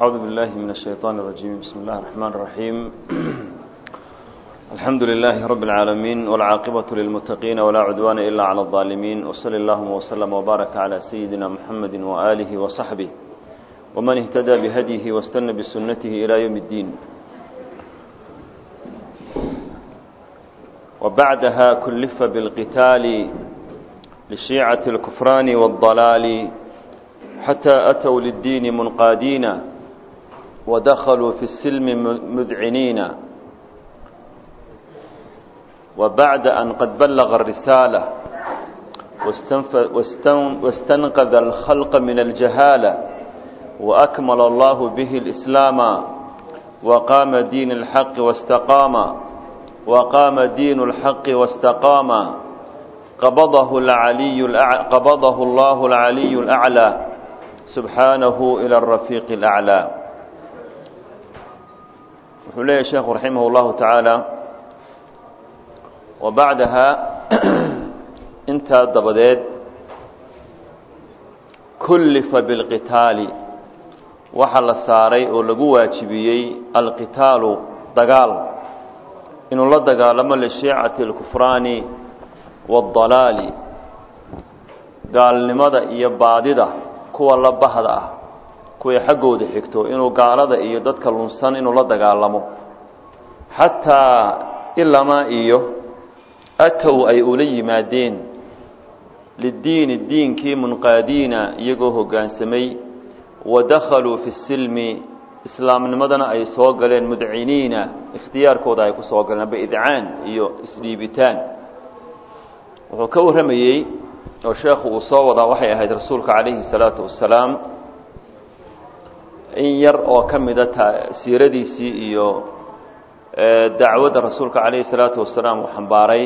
أعوذ بالله من الشيطان الرجيم بسم الله الرحمن الرحيم الحمد لله رب العالمين والعاقبة للمتقين ولا عدوان إلا على الظالمين وصلى اللهم وسلم وبارك على سيدنا محمد وآله وصحبه ومن اهتدى بهديه واستنى بسنته إلى يوم الدين وبعدها كلف بالقتال لشيعة الكفران والضلال حتى أتوا للدين منقادين ودخلوا في السلم مذعنين وبعد أن قد بلغ الرسالة واستنقذ الخلق من الجهالة وأكمل الله به الإسلام وقام دين الحق واستقام وقام دين الحق واستقام قبضه العلي الأع... قبضه الله العلي الأعلى سبحانه إلى الرفيق الأعلى وحليه الشيخ رحمه الله تعالى وبعدها انت دبديد كلف بالقتال waxaa la saaray oo lagu waajibiyey alqitaalu dagaal inuu la dagaalamo lishiicati alkufraani waaldalaali gaalnimada iyo baadida kuwa la bahda ah kuway xaggooda xigto inuu gaalada iyo dadka lunsan inuu la dagaalamo xataa ilamaa iyo atow ay ula yimaadeen lidiini diinkii munqaadiina iyagoo hoggaansamay wadakhaluu fi silmi islaamnimadana ay soo galeen mudciniina ikhtiyaarkooda ay ku soo galeen aba idcaan iyo isdhiibitaan wuxuu ka warramayey oo sheekhu uu soo wadaa waxay ahayd rasuulka calayhi salaatu wasalaam in yar oo ka mida siiradiisii iyo dacwadda rasuulka calayhi salaatu wasalaam uu xambaaray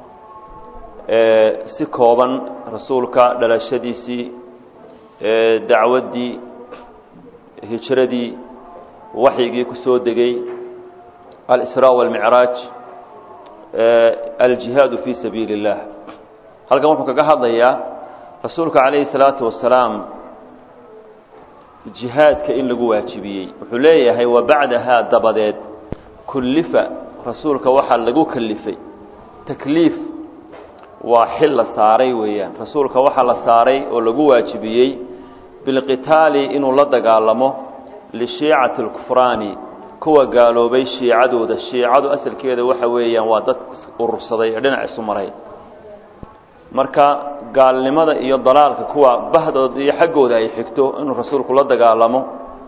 si kooban rasuulka dhalashadiisii dacwaddii hijradii waxyigii ku soo degay alisraa walmicraaj aljihaadu fii sabiili اllah halkan wuxuu kaga hadlayaa rasuulka calayhi salaatu wasalaam jihaadka in lagu waajibiyey wuxuu leeyahay wa bacdahaa dabadeed kullifa rasuulka waxaa lagu kalifay takliif waa xil la saaray weeyaan rasuulka waxaa la saaray oo lagu waajibiyey bilqitaali inuu la dagaalamo lishiicati alkufraani kuwa gaaloobay shiicadooda shiicadu asalkeeda waxa weeyaan waa dad urursaday ee dhinac isu maray marka gaalnimada iyo dalaalka kuwa bahdooda iyo xaggooda ay xigto inuu rasuulku la dagaalamo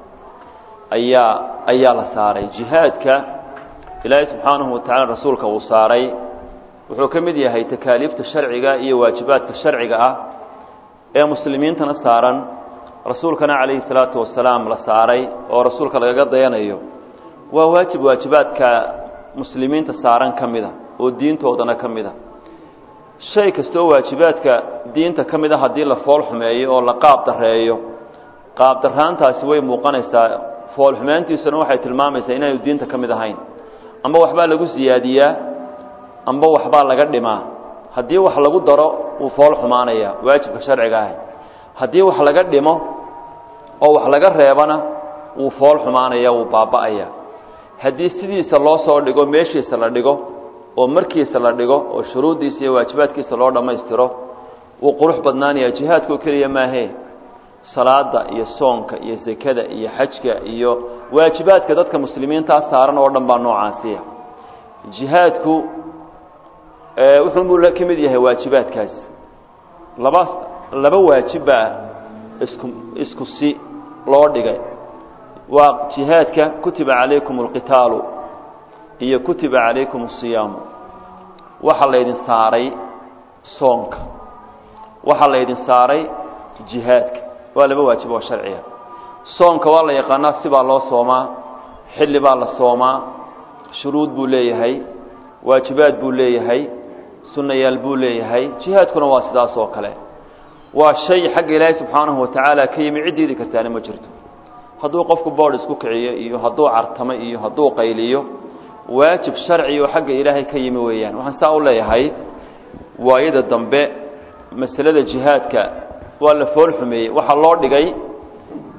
ayaa ayaa la saaray jihaadka ilaahay subxaanahu watacaala rasuulka uu saaray wuxuu ka mid yahay takaaliifta sharciga iyo waajibaadka sharciga ah ee muslimiintana saaran rasuulkana calayhi salaatu wasalaam la saaray oo rasuulka lagaga dayanayo waa waajib waajibaadka muslimiinta saaran ka mida oo diintoodana ka mida shay kastoo waajibaadka diinta ka mid a haddii la fool xumeeyo oo la qaab dareeyo qaab daraantaasi way muuqanaysaa fool xumeyntiisuna waxay tilmaamaysaa inaanu diinta ka mid ahayn amba waxbaa lagu siyaadiyaa amba waxbaa laga dhimaa haddii wax lagu daro wuu fool xumaanaya waajibka sharciga ahi haddii wax laga dhimo oo wax laga reebana wuu fool xumaanaya wuu baaba'aya haddii sidiisa loo soo dhigo meeshiisa la dhigo oo markiisa la dhigo oo shuruuddiisa iyo waajibaadkiisa loo dhammaystiro wuu qurux badnaanaya jihaadkoo keliya maahee salaada iyo soonka iyo sekada iyo xajka iyo waajibaadka dadka muslimiintaa saaran oo dhan baa noocaasiya jihaadku wuxuunbuu ka mid yahay waajibaadkaasi laba laba waajibbaa isku isku si loo dhigay waa jihaadka kutiba calaykum alqitaalu iyo kutiba calaykum asiyaamu waxaa laydin saaray soonka waxaa laydin saaray jihaadka waa laba waajib oo sharciga soonka waa la yaqaanaa sibaa loo soomaa xilli baa la soomaa shuruud buu leeyahay waajibaad buu leeyahay sunnayaal buu leeyahay jihaadkuna waa sidaas oo kale waa shay xagga ilaahay subxaanahu watacaala ka yimi cid diidi kartaana ma jirto hadduu qofku boodh isku kiciyo iyo hadduu cartamo iyo hadduu qayliyo waajib sharci oo xagga ilaahay ka yimi weeyaan waxaan saa u leeyahay waayada dambe masalada jihaadka waa la fool xumeeyey waxaa loo dhigay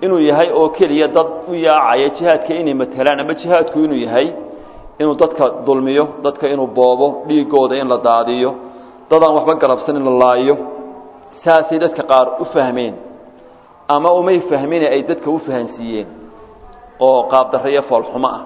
inuu yahay oo keliya dad u yaacaya jihaadka inay matelaan ama jihaadku inuu yahay inuu dadka dulmiyo dadka inuu boobo dhiigooda in la daadiyo dadaan waxba garabsan in la laayo saasay dadka qaar u fahmeen ama umay fahmine ay dadka u fahansiiyeen oo qaabdarreyo foolxumo ah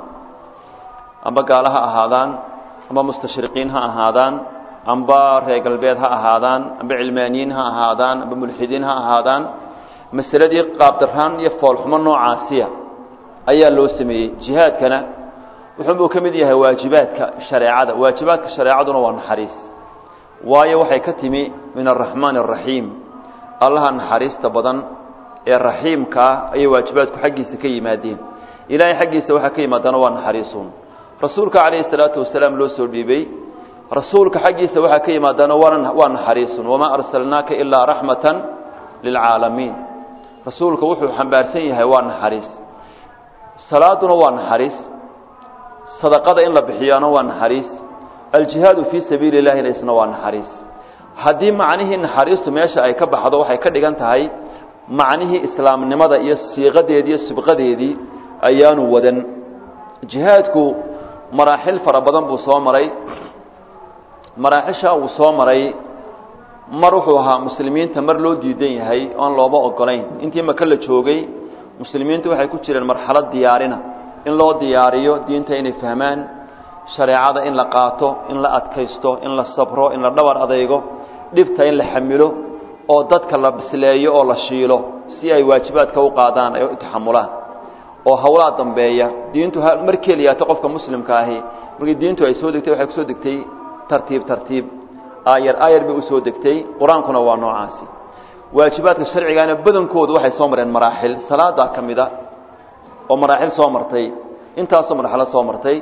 amba gaalo ha ahaadaan amba mustashriqiin ha ahaadaan amba reer galbeed ha ahaadaan amba cilmaaniyiin ha ahaadaan amba mulxidiin ha ahaadaan masaladii qaabdarraan iyo foolxumo noocaasiya ayaa loo sameeyey jihaadkana wuxuunbuu ka mid yahay waajibaadka shareecada waajibaadka shareecaduna waa naxariis waayo waxay ka timi min araxmaan araxiim allaha naxariista badan ee raxiimka ah ayay waajibaadku xaggiisa ka yimaadeen ilaahay xaggiisa waxaa ka yimaadana waa naxariisuun rasuulka calayhi salaatu wasalaam loo soo dhiibay rasuulka xaggiisa waxaa ka yimaadana waa naxariisun wamaa arsalnaaka ilaa raxmatan lilcaalamiin rasuulka wuxuu xambaarsan yahay waa naxariis salaaduna waa naxariis sadaqada in la bixiyaana waa naxariis aljihaadu fii sabiili illahina isna waa naxariis haddii macnihii naxariistu meesha ay ka baxdo waxay ka dhigan tahay macnihii islaamnimada iyo siiqadeedii iyo sibqadeedii ayaanu wadan jihaadku maraaxil fara badan buu soo maray maraaxishaa uu soo maray mar wuxuu ahaa muslimiinta mar loo diidan yahay oan looba ogolayn intii maka la joogay muslimiintu waxay ku jireen marxalad diyaarina in loo diyaariyo diinta inay fahmaan shareecada in la qaato in la adkaysto in la sabro in la dhabar adaygo dhibta in la xamilo oo dadka la bisleeyo oo la shiilo si ay waajibaadka u qaadaan ay u taxamulaan oo hawlaa dambeeya diintu mar keliyaato qofka muslimka ahi markii diintu ay soo degtay waxay kusoo degtay tartiib tartiib aayar aayar bay usoo degtay qur-aankuna waa noocaasi waajibaadka sharcigaana badankoodu waxay soo mareen maraaxil salaadaa ka mida oo maraaxil soo martay intaasoo marxalo soo martay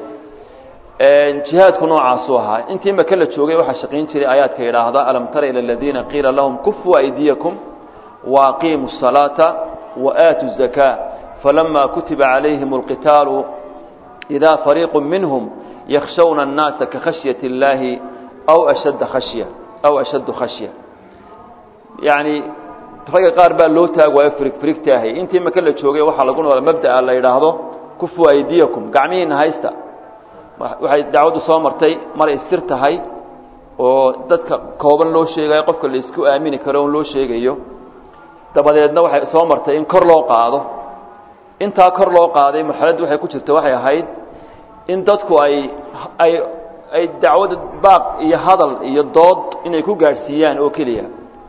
jihaadku noocaasuu ahaa intii maka la joogay waxaa shaqayn jiray aayaadka yidhaahda alam tara ila aladiina qiila lahum kufuu aydiyakum waaqiimuu الsalaata waaatu الzakaa falama kutiba calayhim اlqitaalu idaa fariiqu minhum yakshawna الnaasa kakhashyaةi اllaahi aw ashadda khashya aw ashaddu khashya yacni ragga qaar baa loo taag waayo firig firigtaahay intii maka la joogay waxaa lagu nool mabda'a la yidhaahdo kufuu aydiyakum gacmihiina haysta waxay dacwaddu soo martay maray sir tahay oo dadka kooban loo sheegayo qofka la isku aamini karo on loo sheegayo dabadeedna waxay soo martay in kor loo qaado intaa kor loo qaaday marxaladdu waxay ku jirta waxay ahayd in dadku ay ay ay dacwadda baaq iyo hadal iyo dood inay ku gaadhsiiyaan oo keliya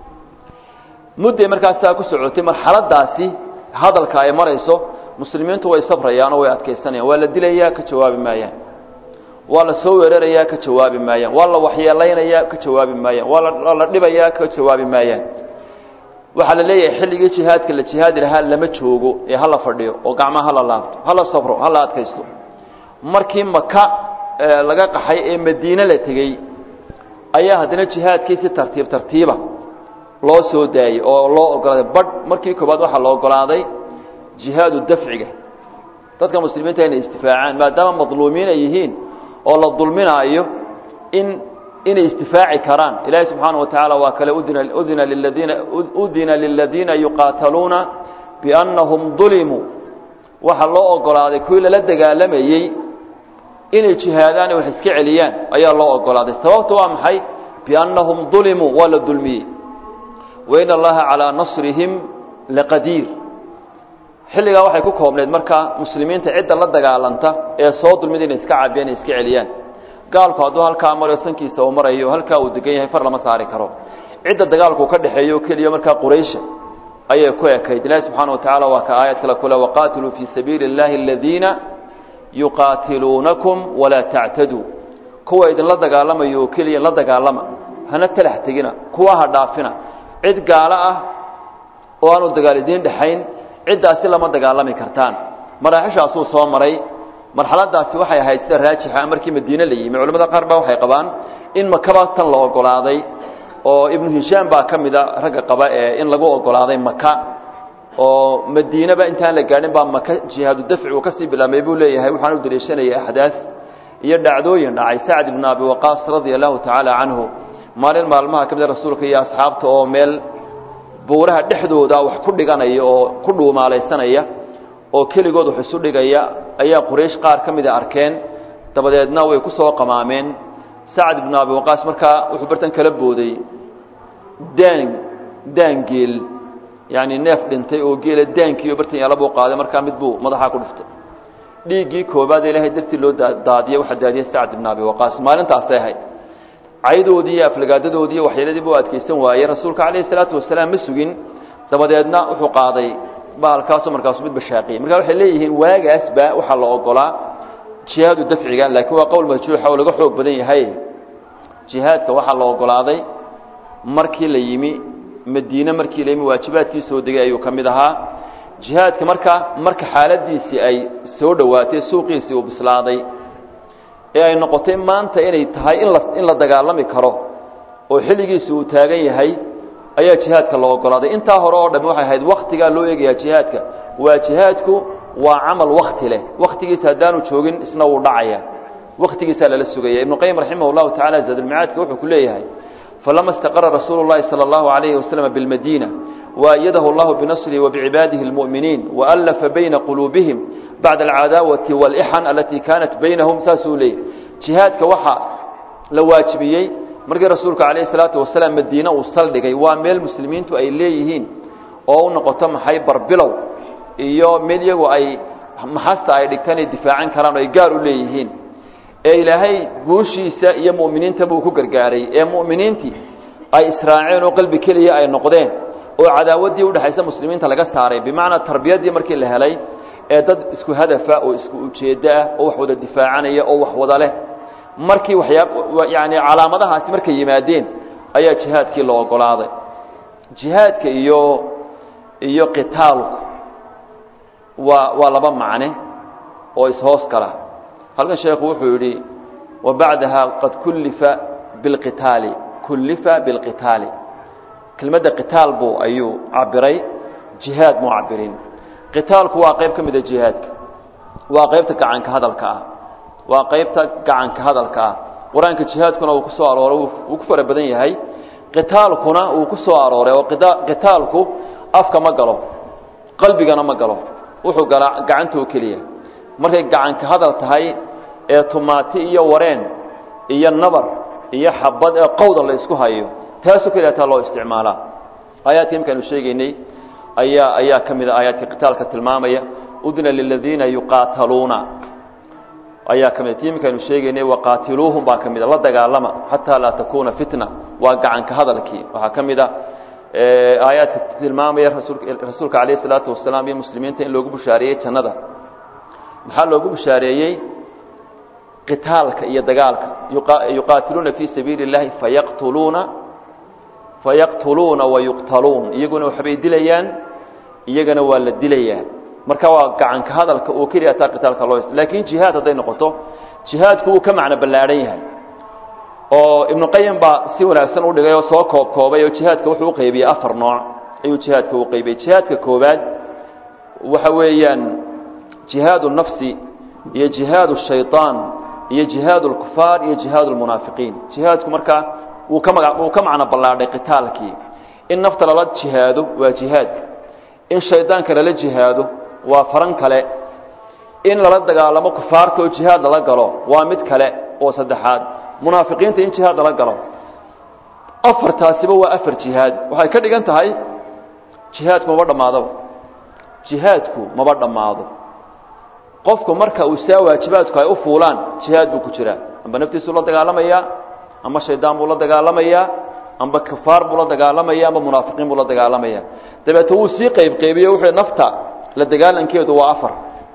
mudday markaasaa ku socotay marxaladaasi hadalka ay marayso muslimiintu way sabrayaan oo way adkaysanayaan waa la dilayaa ka jawaabi maayaan waa la soo weerarayaa ka jawaabi maayaan waa la waxyeelaynayaa ka jawaabi maayaan waa la dhibayaa ka jawaabi maayaan waxaa la leeyahay xilligii jihaadka la jihaadi lahaa lama joogo ee hala fadhiyo oo gacmaha hala laabto hala sabro hala adkaysto markii maka laga qaxay ee madiine la tegey ayaa haddana jihaadkii si tartiib tartiiba loo soo daayey oo loo ogolaaday badh markii koobaad waxaa la ogolaaday jihaadu dafciga dadka muslimiinta inay istifaacaan maadaama madluumiin ay yihiin oo la dulminaayo in inay istifaaci karaan ilaahay subxaana wa tacaala waa kale udina udina liladiina udina liladiina yuqaataluuna biannahum dulimuu waxaa loo ogolaaday kuwii lala dagaalamayey inay jihaadaan wax iska celiyaan ayaa loo ogolaaday sababta waa maxay biannahum dulimuu waa la dulmiyey wain allaha calaa nasrihim laqadiir xilligaa waxay ku koobneyd markaa muslimiinta cidda la dagaalanta ee soo dulmida inay iska cabiyaan iska celiyaan gaalku hadduu halkaa marayo sankiisa uu marayo halkaa uu degan yahay far lama saari karo cidda dagaalku ka dhexeeyo keliya markaa quraysha ayay ku ekayd ilaahi subxaana wa tacaala waa ka aayad kale kule waqaatiluu fii sabiili اllahi aladiina yuqaatiluunakum walaa tactaduu kuwa idinla dagaalamayo oo keliya la dagaalama hana talax tegina kuwa ha dhaafina cid gaalo ah oo aanu dagaal idiin dhexayn ciddaasi lama dagaalami kartaan maraaxishaasuu soo maray marxaladaasi waxay ahayd sida raajixa markii madiine la yimi culamada qaar baa waxay qabaan in makaba tan la ogolaaday oo ibnu hishaam baa ka mida ragga qaba ee in lagu ogolaaday maka oo madiineba intaan la gaadhin baa maka jihaadu dafci uu kasii bilaabmay buu leeyahay waxaan u daliishanayay axdaas iyo dhacdooyin dhacay sacd ibnu abi waqaas radia allahu tacaala canhu maalin maalmaha ka mida rasuulka iyo asxaabta oo meel buuraha dhexdooda wax ku dhiganaya oo ku dhuumaalaysanaya oo keligood wax isu dhigaya ayaa quraysh qaar ka mida arkeen dabadeedna way ku soo qamaameen sacad ibnu abi waqaas markaa wuxuu bartan kala booday daan daan geel yacani neef dhintay oo geela daankiiyo bartan yaala buu qaaday markaa mid buu madaxaa ku dhiftay dhiiggii koobaad ilaahay dartii loo daadiyey waxaa daadiyey sacad ibnu abi waqaas maalintaasay ahayd caydoodii iyo aflagaadadoodii iyo waxyeeladii buu adkaysan waayey rasuulka calayhi salaatu wasalaam ma sugin dabadeedna wuxuu qaaday bahalkaasoo markaasu mid bashaaqiyey marka waxay leeyihiin waagaasba waxaa la ogolaa jihaadu dafciga laakiin waa qowl majruuxa oo laga xoog badan yahay jihaadka waxaa la ogolaaday markii la yimi madiine markii la yimi waajibaadkii soo degay ayuu ka mid ahaa jihaadka marka marka xaaladiisii ay soo dhowaatay suuqiisii uu bislaaday ee ay noqotay maanta inay tahay in la in la dagaalami karo oo xilligiisi uu taagan yahay ayaa jihaadka la ogolaaday intaa hore oo dhami waxay ahayd wakhtigaa loo eegayaa jihaadka waa jihaadku waa camal wakti leh wakhtigiisa haddaanu joogin isna wuu dhacaya wakhtigiisaa lala sugaya ibnu qayim raximah llahu tacala zaadulmicaadka wuxuu ku leeyahay falama istaqara rasuulu llahi sala allahu alayhi waslama bilmadiina waayadahu allahu binasrihi wabicibaadihi اlmu'miniin waallafa bayna quluubihim bacda alcadaawati wاlixan alatii kaanat baynahum saasuu leeyahy jihaadka waxa la waajibiyey markii rasuulka calayhi salaatu wasalaam madiine uu saldhigay waa meel muslimiintu ay leeyihiin oo u noqoto maxay barbilow iyo meel iyagu ay maxasta ay dhigtaan ay difaacan karaan oo ay gaar u leeyihiin ee ilaahay guushiisa iyo mu'miniinta buu ku gargaaray ee mu'miniintii ay israaceen oo qalbi keliya ay noqdeen oo cadaawaddii udhexaysa muslimiinta laga saaray bimacnaa tarbiyaddii markii la helay ee dad isku hadafa oo isku ujeeddo ah oo wax wada difaacanaya oo wax wada leh markii waxyaa yani calaamadahaasi markay yimaadeen ayaa jihaadkii la ogolaaday jihaadka iyo iyo qitaalku waa waa laba macne oo ishoos gala halkan sheekhu wuxuu yidhi wa bacdaha qad kullifa bilqitaali kullifa bilqitaali kelmadda qitaal buu ayuu cabiray jihaad muu cabirin qitaalku waa qayb ka mida jihaadka waa qaybta gacanka hadalka ah waa qaybta gacanka hadalka ah qur-aanka jihaadkuna uu ku soo arooray wuu ku fara badan yahay qitaalkuna uu ku soo arooray oo qitaalku afka ma galo qalbigana ma galo wuxuu galaa gacanta oo keliya markay gacanka hadal tahay ee tumaati iyo wareen iyo nabar iyo xabad ee qowda la isku hayo taasoo keliya taa loo isticmaalaa aayaadka imkaanu sheegaynay ayaa ayaa ka mid a aayaadka qitaalka tilmaamaya udna liladiina yuqaataluuna ayaa ka mid ti imikaanu sheegaynay waqaatiluuhum baa ka mid a la dagaalama xataa laa takuuna fitna waa gacanka hadalkii waxaa ka mid a aayaadka tilmaamaya rasuulka calayh isalaatu wasalaam iyo muslimiinta in loogu bushaareeyey jannada maxaa loogu bushaareeyey qitaalka iyo dagaalka yuqaatiluuna fii sabiili اllahi fayaqtuluuna fayaqtuluuna wayuqtaluun iyaguna waxbay dilayaan iyagana waa la dilayaa marka waa gacanka hadalka oo keliya taa qitaalka loo laakiin jihaad hadday noqoto jihaadku wuu ka macno ballaadhan yahay oo ibnu qayim baa si wanaagsan u dhigay oo soo koob koobay oo jihaadka wuxuu u qaybiyey afar nooc ayuu jihaadka u qaybiyey jihaadka koobaad waxa weeyaan jihaadu nafsi iyo jihaadu shayطaan iyo jihaadu اlkufaar iyo jihaadu اlmunaafiqiin jihaadku markaa wuu ka maga wuu ka macno ballaadhay qitaalkii in nafta lala jihaado waa jihaad in shaydaanka lala jihaado waa faran kale in lala dagaalamo kufaarta oo jihaad lala galo waa mid kale oo saddexaad munaafiqiinta in jihaad lala galo afartaasiba waa afar jihaad waxay ka dhigan tahay jihaadku maba dhammaadaba jihaadku maba dhammaado qofku marka uu saa waajibaadku ay u fuulaan jihaad buu ku jiraa amba naftiisuu la dagaalamayaa ama shaydaan buu la dagaalamayaa amba kufaar buu la dagaalamaya amba munaafiqiin buu la dagaalamaya dabeete wuu sii qaybqaybiye wuxuu nafta la dagaalankeedu waa afar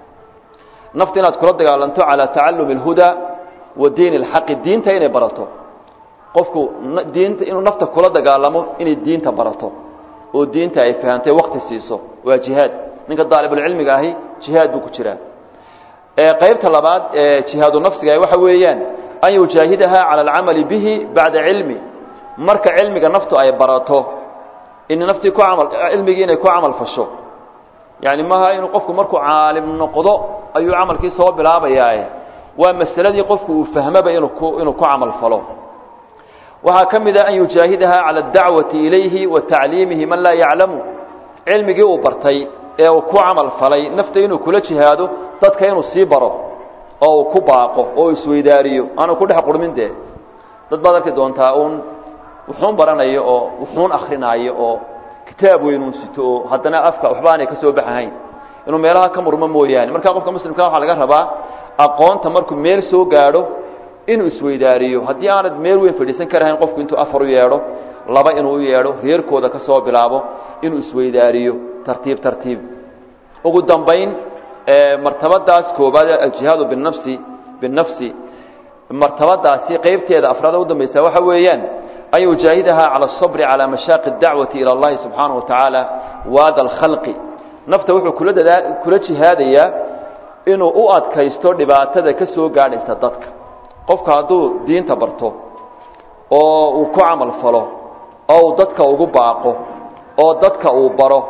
nafta inaad kula dagaalanto calaa tacalumi اlhudaa wa diin اlxaqi diinta inay barato qofku diinta inuu nafta kula dagaalamo inay diinta barato oo diinta ay fahamtay wakti siiso waa jihaad ninka daalibulcilmiga ahi jihaad buu ku jiraa qaybta labaad ee jihaadu nafsiga waxa weeyaan an yujaahidaha cala alcamali bihi bacda cilmi marka cilmiga naftu ay barato in naftii ku amal cilmigii inay ku camal fasho yani maaha inuu qofku markuu caalim noqdo ayuu camalkii soo bilaabayaaye waa masaladii qofku uu fahmaba inuu ku inuu ku camal falo waxaa ka mid a an yujaahidaha cala adacwati ilayhi wa tacliimihi man laa yaclamu cilmigii uu bartay ee uu ku camal falay nafta inuu kula jihaado dadka inuu sii baro oo uu ku baaqo oo isweydaariyo aanu ku dhex qurmin dee dad baad arki doontaa uun wuxuun baranayo oo wuxuun akrinaayo oo kitaab weynuun sito oo haddana afka waxba aanay ka soo baxahayn inuu meelaha ka murmo mooyaane markaa qofka muslimka waxaa laga rabaa aqoonta markuu meel soo gaadho inuu isweydaariyo haddii aanad meel weyn fadhiisan karahayn qofku intuu afar u yeedho laba inuu u yeedho reerkooda ka soo bilaabo inuu isweydaariyo tartiib tartiib ugu dambayn martabadaas koobaad aljihaadu binafsi binafsi martabadaasi qeybteeda afraada u dambaysa waxa weeyaan an yujaahidaha cala asabri calaa mashaaqi اdacwati ila اllahi subxaanaه wa tacaala waada alkhalqi nafta wuxuu kula dadaa kula jihaadayaa inuu u adkaysto dhibaatada ka soo gaadhaysa dadka qofka hadduu diinta barto oo uu ku camal falo oo uu dadka ugu baaqo oo dadka uu baro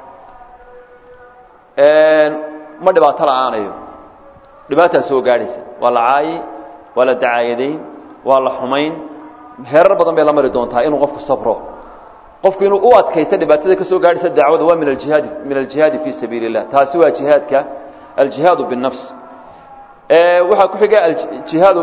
ma dhibaato la-aanayo dhibaataa soo gaadhaysa waa la caayi waa la dacaayadayn waa la xumayn heerar badan bay la mari doontaa inuu qofku sabro qofku inuu u adkaysto dhibaatada ka soo gaadhaysa dacwada waa min aljihaadi min aljihaadi fii sabiili اllah taasi waa jihaadka aljihaadu biالnafs waxaa ku xiga jihaadu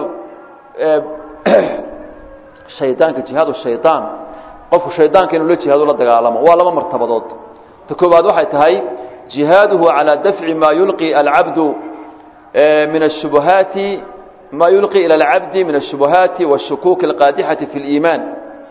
shaydaanka jihaadu shaydaan qofku shaydaanka inuu la jihaado la dagaalamo waa laba martabadood ta koowaad waxay tahay jihaaduhu calى dafci ma yulqi alcabdu min الshubuhaati ma yulqi ilى اlcabdi min الshubuhaati wالshukuuki اlqaadixati fi اliimaan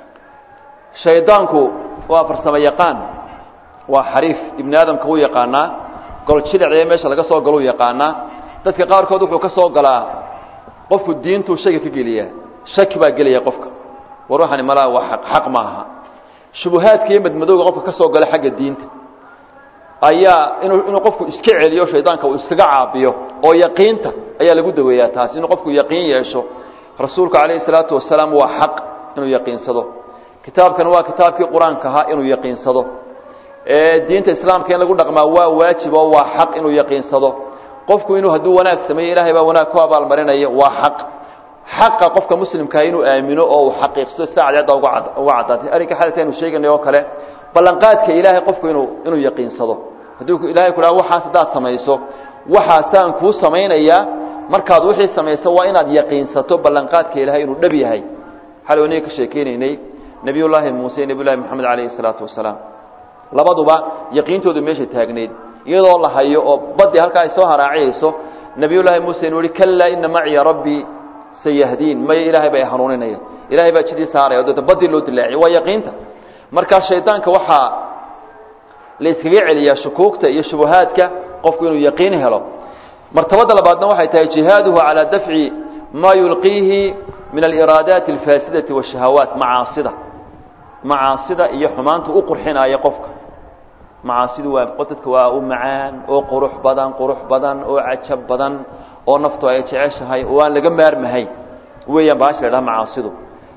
shaydaanku waa farsamo yaqaan waa xariif ibni aadamka wuu yaqaanaa gol jidhacee meesha laga soo galou yaqaanaa dadka qaarkood wuxuu ka soo galaa qofku diintuu shayga ka geliyaa shaki baa gelaya qofka war waxani malaa waa aq xaq maaha shubuhaadka iyo madmadowga qofka ka soo gala xagga diinta ayaa inuu inuu qofku iska celiyo shaydaanka uu iskaga caabiyo oo yaqiinta ayaa lagu daweeyaa taas inuu qofku yaqiin yeesho rasuulku calayhi salaatu wasalaam waa xaq inuu yaqiinsado kitaabkan waa kitaabkii qur-aanka ahaa inuu yaqiinsado diinta islaamka in lagu dhaqmaa waa waajib oo waa xaq inuu yaqiinsado qofku inuu hadduu wanaag sameeyo ilaahay baa wanaag ku abaalmarinaya waa xaq xaqa qofka muslimkaa inuu aamino oo uu xaqiiqsado sida cadeedda uga uga caddaatay arrinka xalka aynu sheeganay oo kale ballanqaadka ilaahay qofku inuu inuu yaqiinsado hadduu ilahay ku dhaha waxaas haddaad samayso waxaasaan kuu samaynayaa markaad wixii samayso waa inaad yaqiinsato ballanqaadka ilaahay inuu dhab yahay xalay aniga ka sheekeynaynay nebiyullaahi muuse nebiyullahi moxamed calayhi salaatu wasalaam labaduba yaqiintoodu meesha taagneyd iyadoo la hayo oo baddi halkaa ay soo haraaciyayso nebiyullaahi muuse inuu yihi kalaa ina maciya rabbii sayahdiin maya ilaahay bay hanuuninaya ilahay baa jidii saaraya o deeta baddii loo dilaaciya waa yaqiinta markaa shaydaanka waxaa la iskaga celiyaa shukuugta iyo shubuhaadka qofku inuu yaqiin helo martabada labaadna waxay tahay jihaaduhu calaa dafci maa yulqiihi min aliraadaati alfaasidati waashahawaat macaasida macaasida iyo xumaanta u qurxinaya qofka macaasidu waa dadka waa u macaan oo qurux badan qurux badan oo cajab badan oo naftu ay jeceshahay oo aan laga maarmahayn weeyaan baasha la dhaha macaasidu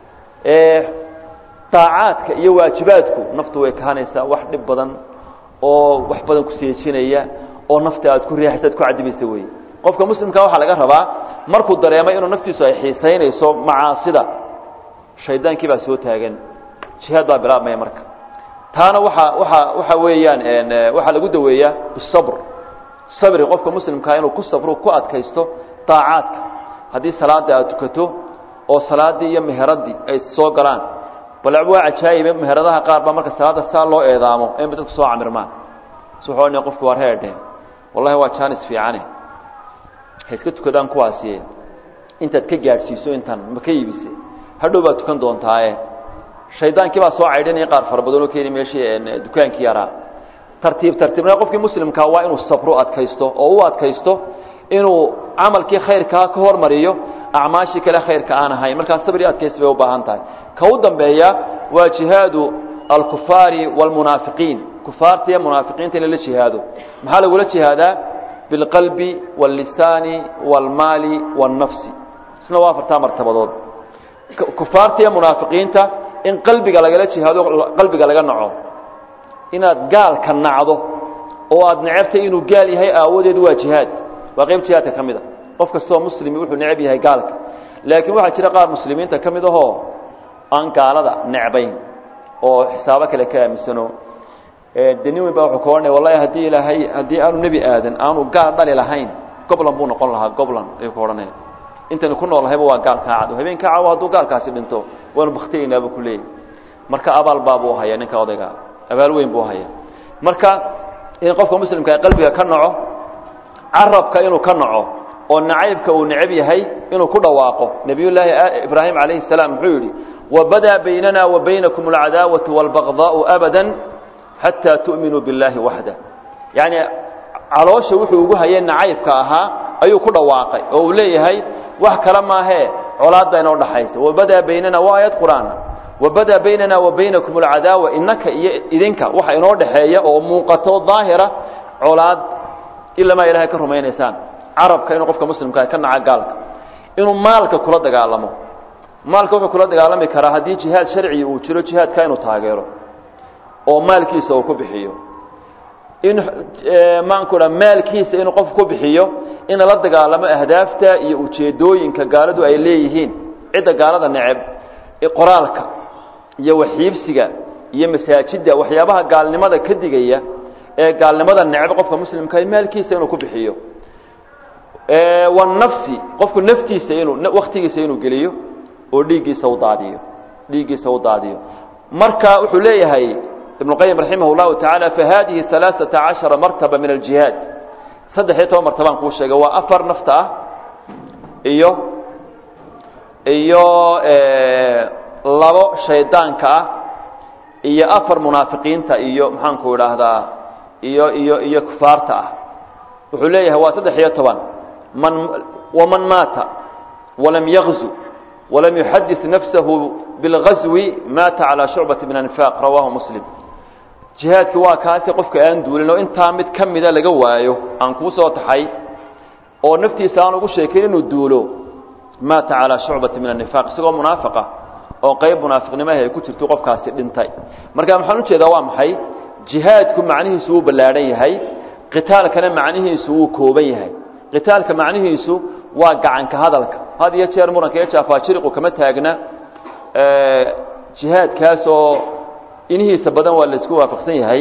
daacaadka iyo waajibaadku naftu way kahanaysaa wax dhib badan oo wax badan ku seejinaya oo nafta aad ku riixaysa ad ku cadibaysa weeye qofka muslimka waxaa laga rabaa markuu dareemay inuu naftiisu ay xiisaynayso macaasida shaydaankii baa soo taagan jihaad baa bilaabmaya marka taana waxa waxa waxa weeyaan waxaa lagu daweeyaa bisabr sabri qofka muslimkaa inuu ku sabro ku adkaysto daacaadka haddii salaada aad tukato oo salaaddii iyo meheradii ay soo galaan bal waa cajaayibe meheradaha qaar baa marka salaadda saa loo eedaamo inba dadku soo camirmaan s wuxuu odhanaya qofku waar heedhe wallahi waa jaanis fiicane ha iska tukadaan kuwaasiye intaad ka gaadhsiiso intan ma ka iibise hadhow baad tukan doontaaye shaydaankii baa soo caydhinaya qaar fara badan oo keeni meeshii dukaankii yaraa tartiib tartiibna qofkii muslimkaa waa inuu sabro adkaysto oo u adkaysto inuu camalkii khayrkaa ka hormariyo acmaashii kale khayrka aan ahayn markaa sabri adkaysi bay u baahan tahay ka u dambeeya waa jihaadu alkufaari wاlmunaafiqiin kufaarta iyo munaafiqiinta in lala jihaado maxaa lagula jihaadaa biاlqalbi wاllisaani wاlmaali wاlnafsi isna waa afartaa martabadood kufaarta iyo munaafiqiinta in qalbiga lagala jihaado qalbiga laga naco inaad gaalka nacdo oo aad necebtay inuu gaal yahay aawadeed waa jihaad waa qayb jihaadka ka mid a qof kastoo muslimi wuxuu neceb yahay gaalka laakiin waxaa jira qaar muslimiinta ka mid ahoo aan gaalada necbayn oo xisaabo kale ka aaminsano de nin weyn baa wuxuu ka odhanaya wallahi haddii ilaahay haddii aanu nebi aadan aanu gaal dhali lahayn goblan buu noqon lahaa goblan ayuu ka odhanaya intaynu ku noolahayba waa gaal kaa cad habeen kaa cawo hadduu gaalkaasi dhinto waanu baktiyeynaa buu ku leeyahy marka abaal baabuu haya ninka odayga abaal weyn buu haya marka in qofka muslimka qalbiga ka naco carabka inuu ka naco oo nacaybka uu necab yahay inuu ku dhawaaqo nebiyullaahi ibraahim calayhi salaam muxuu yidhi wabadaa baynana wa baynakum alcadaawatu waalbagdaau abada xataa tu'minuu billaahi waxda yacni caloosha wuxuu ugu hayay nacaybka ahaa ayuu ku dhawaaqay oo uu leeyahay wax kale maahee colaadda inoo dhaxaysa wabadaa baynana waa aayad qur-aan wabadaa baynana wa baynakum alcadaawa innaka iyo idinka waxa inoo dhexeeya oo muuqato daahira colaad ilamaa ilahay ka rumaynaysaan carabka inuu qofka muslimkaa ka naca gaalka inuu maalka kula dagaalamo maalka wuxuu kula dagaalami karaa haddii jihaad sharci uu jiro jihaadka inuu taageero oo maalkiisa uu ku bixiyo in maanku dha maalkiisa inuu qof ku bixiyo in lala dagaalamo ahdaafta iyo ujeedooyinka gaaladu ay leeyihiin cidda gaalada neceb qoraalka iyo waxiibsiga iyo masaajidda waxyaabaha gaalnimada ka digaya ee gaalnimada neceb qofka muslimka maalkiisa inuu ku bixiyo wanafsi qofku naftiisa inuu waktigiisa inuu geliyo oo dhiiggiisa u daadiyo dhiiggiisa u daadiyo marka wuxuu leeyahay ibnu qayim raximah اllahu tacaala fahadihi alaaثaةa caشhara martaba min aljihaad saddex iyo toban martabaan kuu sheegay waa afar nafta ah iyo iyo labo shaydaanka ah iyo afar munaafiqiinta iyo maxaanku idhaahdaa iyo iyo iyo kufaarta ah wuxuu leeyahay waa saddex iyo toban man waman maata walam yagzu walam yuxadis nafsahu bilgazwi maata calaa shucbati min anifaq rawaahu muslim jihaadki waa kaasi qofka aan duulin oo intaa mid ka mida laga waayo aan kuu soo taxay oo naftiisa aan ugu sheekayn inuu duulo maata calaa shucbati min anifaq isagoo munaafiqa oo qayb munaafiqnimahi ay ku jirto qofkaasi dhintay marka maxaan ujeedaa waa maxay jihaadku macnihiisu wuu ballaadhan yahay qitaalkana macnihiisu wuu kooban yahay qitaalka macnihiisu waa gacanka hadalka had iyo jeer muranka iyo jaafaajiriqu kama taagna jihaadkaasoo inihiisa badan waa la isku waafaqsan yahay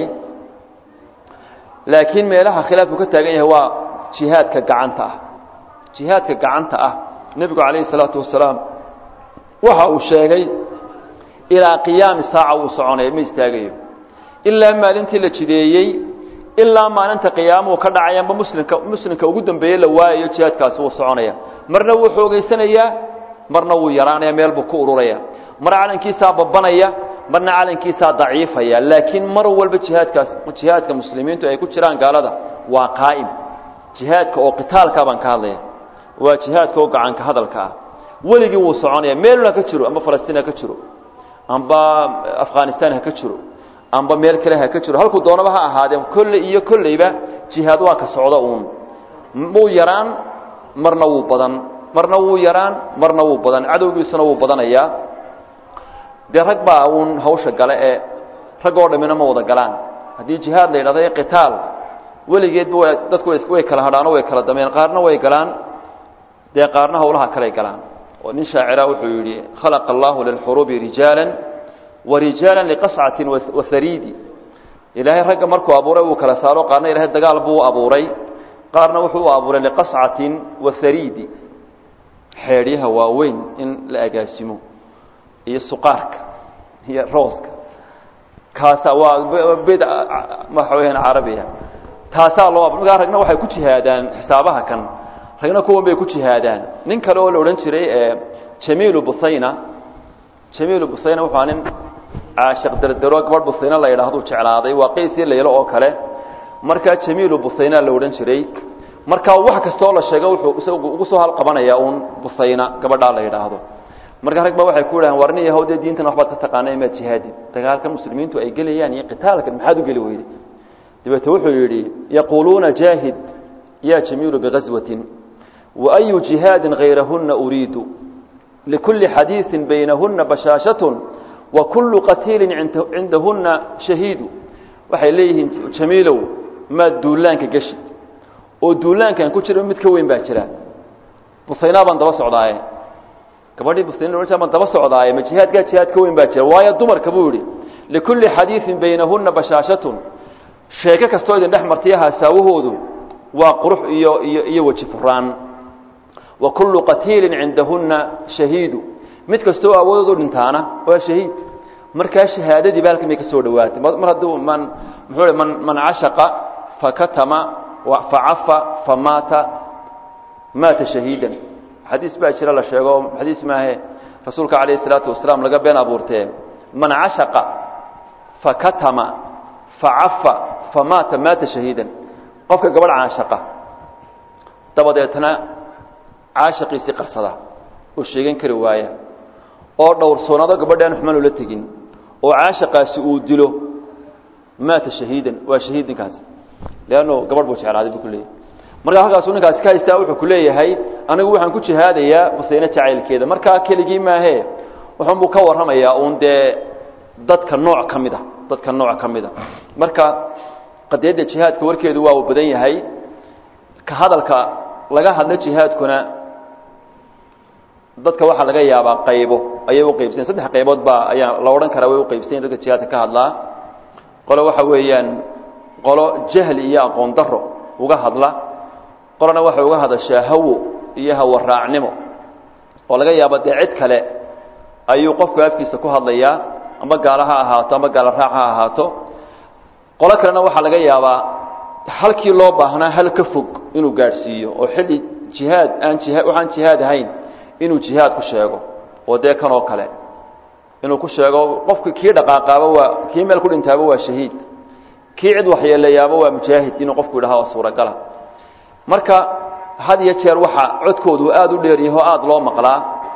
laakiin meelaha khilaafku ka taagan yahay waa jihaadka gacanta ah jihaadka gacanta ah nebigu calayhi salaatu wasalaam waxa uu sheegay ilaa qiyaami saaca uu soconaya ma istaagayo ilaa maalintii la jideeyey ilaa maalinta qiyaamuhu ka dhacayanba muslimka muslimka ugu dambeeye la waayayo jihaadkaasi wuu soconaya marna wuu xoogaysanayaa marna wuu yaraanaya meel buu ku ururaya mar calankiisaa babanaya marna calankiisaa daciifaya laakiin mar walba jihaadkaas jihaadka muslimiintu ay ku jiraan gaalada waa qaa'im jihaadka oo qitaalkaa baan ka hadlaya waa jihaadka oo gacanka hadalka ah weligii wuu soconaya meelun ha ka jiro amba falastiin ha ka jiro amba afghanistan ha ka jiro amba meel kale ha ka jiro halkuu doonaba ha ahaadee kolley iyo kolleyba jihaad waa ka socda uun wuu yaraan marna wuu badan marna wuu yaraan marna wuu badan cadowgiisuna wuu badanayaa dee rag baa uun hawsha gale ee rag oo dhammina ma wada galaan haddii jihaad la yidhahdo ee qitaal weligeedba wa dadku way kala hadhaano way kala dameen qaarna way galaan dee qaarna hawlaha kaley galaan oo nin shaacira wuxuu yidhi khalaqa allahu lilxuruubi rijaala warijaala liqascatin wahariidi ilaahay ragga markuu abuuray uu kala saaro qaarna ilahay dagaal buu u abuuray qaarna wuxuu u abuuray liqascatin wahariidi xeedhyaha waaweyn in la agaasimo iyo suqaarka iyo rooska kaasa waa bid waxa weyaan carabiya taasaa loo markaa ragna waxay ku jihaadaan xisaabaha kan ragna kuwan bay ku jihaadaan nin kale oo la odhan jiray jamiilu busayna jamiilu busayna wuxua nin caashiq derdero gabadh busayna la yidhahduu jeclaaday waa qaysii laylo oo kale markaa jamiilu busayna la odhan jiray markaa wax kastoo la sheego wuxuu isagu ugu soo halqabanaya uun busayna gabadhaa la yidhaahdo marka rag ba waxay ku yidhahan warni yahow dee diintan waxbaad ka taqaana imaad jihaadid dagaalka muslimiintu ay gelayaan iyo qitaalkan maxaad u geli weyday dabeete wuxuu yidhi yaquuluuna jaahid ya jamiilu bigazwatin waayu jihaadin hayrahuna uriidu likulli xadiiثin baynahuna bashaashatun wa kullu qatiilin cindahuna shahiidu waxay leeyihiin jamiilow maad duulaanka geshid oo duulaankan ku jira mid ka weyn baa jira busaynaa baan daba socdaaye gabadhii muslimiin ohan ma daba socdaaye ma jihaadkaa jihaad ka weyn baa jira waayo dumarka buu yihi likulli xadiidin baynahuna bashaashatun sheeko kastoo idin dhex martay hasaawahoodu waa qurux iyo iyo iyo weji furaan wa kullu qatiilin cindahunna shahiidu mid kastoo awoodoood u dhintaana waa shahiid markaa shahaadadii ba halkan bay ka soo dhawaatay mar hadduu man muxuu man man cashaqa fakatama facafa famaata maata shahiidan xadiis baa jira la sheego xadiis maahe rasuulka calayhi isalaatu wasalaam laga been abuurtee man cashaqa fakatama facafa famaata maata shahiidan qofka gabadh caashaqa dabadeetna caashaqiisii qarsada oo sheegan kari waaya oo dhowrsoonado gabadhaan xumaan ula tegin oo caashaqaasi uu dilo maata shahiidan waa shahiid ninkaasi leanno gabadh buu jeclaaday buu ku leeyahy markaa halkaasuu ninkaasi ka haystaa wuxuu ku leeyahay anigu waxaan ku jihaadayaa musayne jacaylkeeda markaa keligii maahee wuxuunbuu ka warramayaa uun dee dadka nooc ka mid a dadka nooc ka mid a marka qadiyadda jihaadka warkeedu waa uu badan yahay ka hadalka laga hadlo jihaadkuna dadka waxaa laga yaabaa qaybo ayay u qaybsayen saddex qaybood baa ayaa la odhan karaa way u qaybsanyen dadka jihaadka ka hadlaa qolo waxa weeyaan qolo jahli iyo aqoon daro uga hadla qolona waxay uga hadashaa hawo iyo hawaraacnimo oo laga yaabo dee cid kale ayuu qofku afkiisa ku hadlayaa ama gaalo ha ahaato ama gaalo raac ha ahaato qolo kalena waxaa laga yaabaa halkii loo baahnaa hal ka fog inuu gaadhsiiyo oo xilli jihaad aan jiha waxaan jihaad ahayn inuu jihaad ku sheego oo dee kan oo kale inuu ku sheego qofki kii dhaqaaqaaba waa kii meel ku dhintaaba waa shahiid kii cid waxyeeleeyaaba waa mujaahid inuu qofku yidhaha waa suuragala marka had iyo jeer waxa codkoodu aada u dheeryaho aada loo maqlaa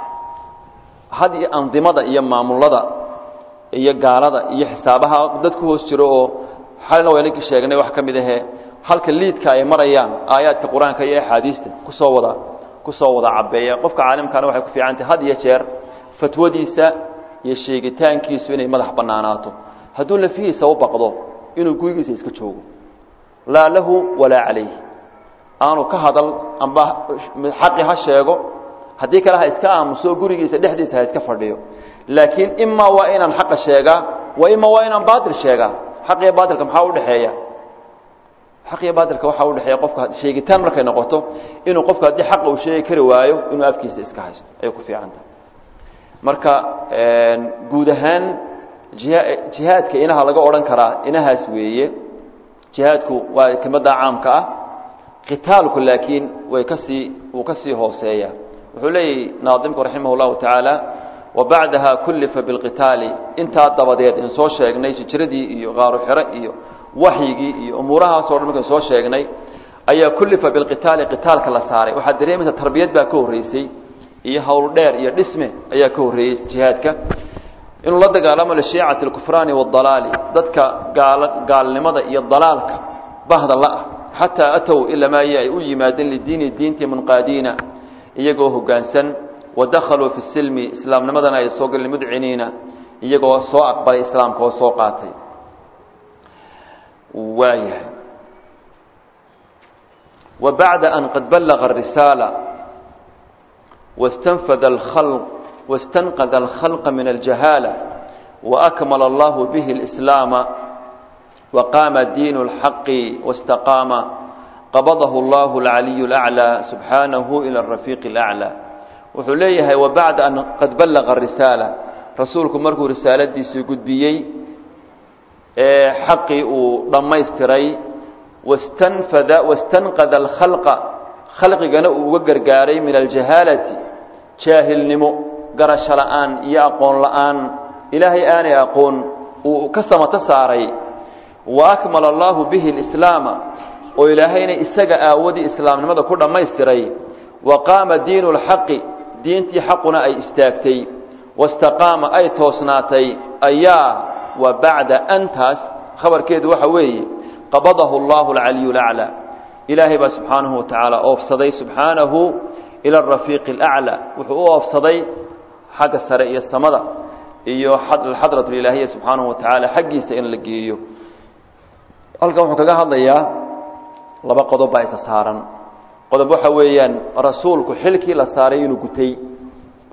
had iyo andimada iyo maamulada iyo gaalada iyo xisaabaha dad ku hoos jiro oo xalina waynankii sheegnay wax ka mid ahee halka liidka ay marayaan aayaadka qur-aanka iyo axaadiista kusoo wada kusoo wada cabeeya qofka caalimkana waxay ku fiicantahay had iyo jeer fatwadiisa iyo sheegitaankiisu inay madax banaanaato hadduu lafihiisa u baqdo inuu gurigiisa iska joogo laa lahu walaa calayh aanu ka hadal amba xaqi ha sheego haddii kale ha iska aamuso gurigiisa dhexdiisa ha iska fadhiyo laakiin imaa waa inaan xaqa sheegaa wa ima waa inaan baatil sheegaa xaq iyo baatilka maxaa udhexeeya xaq iyo baatilka waxaa udhexeeya qofka sheegitaan markay noqoto inuu qofku haddii xaqa uu sheegi kari waayo inuu afkiisa iska haysto ayay ku fiican tahay marka guud ahaan jiha jihaadka inaha laga odhan karaa inahaas weeye jihaadku waa kelmadda caamka ah qitaalku laakiin way kasii wuu ka sii hooseeya wuxuu leeyahy naadimku raximah اllahu tacaala wabacdaha kullifa bilqitaali intaa dabadeed in soo sheegnay hijradii iyo qaaru xiro iyo waxyigii iyo umuurahaasoo dhan markan soo sheegnay ayaa kullifa bilqitaali qitaalka la saaray waxaad dareemaysa tarbiyad baa ka horreysay iyo howl dheer iyo dhisme ayaa ka horreeyey jihaadka inuu la dagaalamo lishiicati alkufraani waاdalaali dadka gaal gaalnimada iyo dalaalka bahda la-ah xataa atow ilamaa iyo ay u yimaadeen lidiini diintii munqaadiina iyagoo hoggaansan wadakhaluu fi silmi islaamnimadana ay soo galeen mudciniina iyagoo soo aqbalay islaamka oo soo qaatay waayahay wa bacda an qad ballaga arisaala wastanfada alkhalq wastanqada alkhalqa min aljahaala waakmala allahu bihi alislaama waqaama diinu اlxaqi wاstaqaama qabadahu allahu alcaliyu اlaclى subxaanahu ila arafiiqi اlaclى wuxuu leeyahay wabacda an qad ballaqa arisaala rasuulku markuu risaaladiisii gudbiyey ee xaqii uu dhammaystiray wastanfada wastanqada alkhalqa khalqigana uu uga gargaaray min aljahaalati jaahilnimo garasho la'aan iyo aqoon la'aan ilaahay aanay aqoon uu ka samato saaray wa akmala allahu bihi alislaama oo ilaahayna isaga aawadii islaamnimada ku dhammaystiray wa qaama diinu lxaqi diintii xaquna ay istaagtay wastaqaama ay toosnaatay ayaa wa bacda antaas khabarkeedu waxa weeye qabadahu allahu alcaliyu laclaa ilaahay baa subxaanahu watacaala oofsaday subxaanahu ila arafiiqi alaclaa wuxuu u oofsaday xagga sare iyo samada iyo xadrat ilaahiya subxaanahu watacaala xaggiisa in la geeyo halkan wuxuu kaga hadlayaa laba qodob baa isa saaran qodob waxa weeyaan rasuulku xilkii la saaray inuu gutay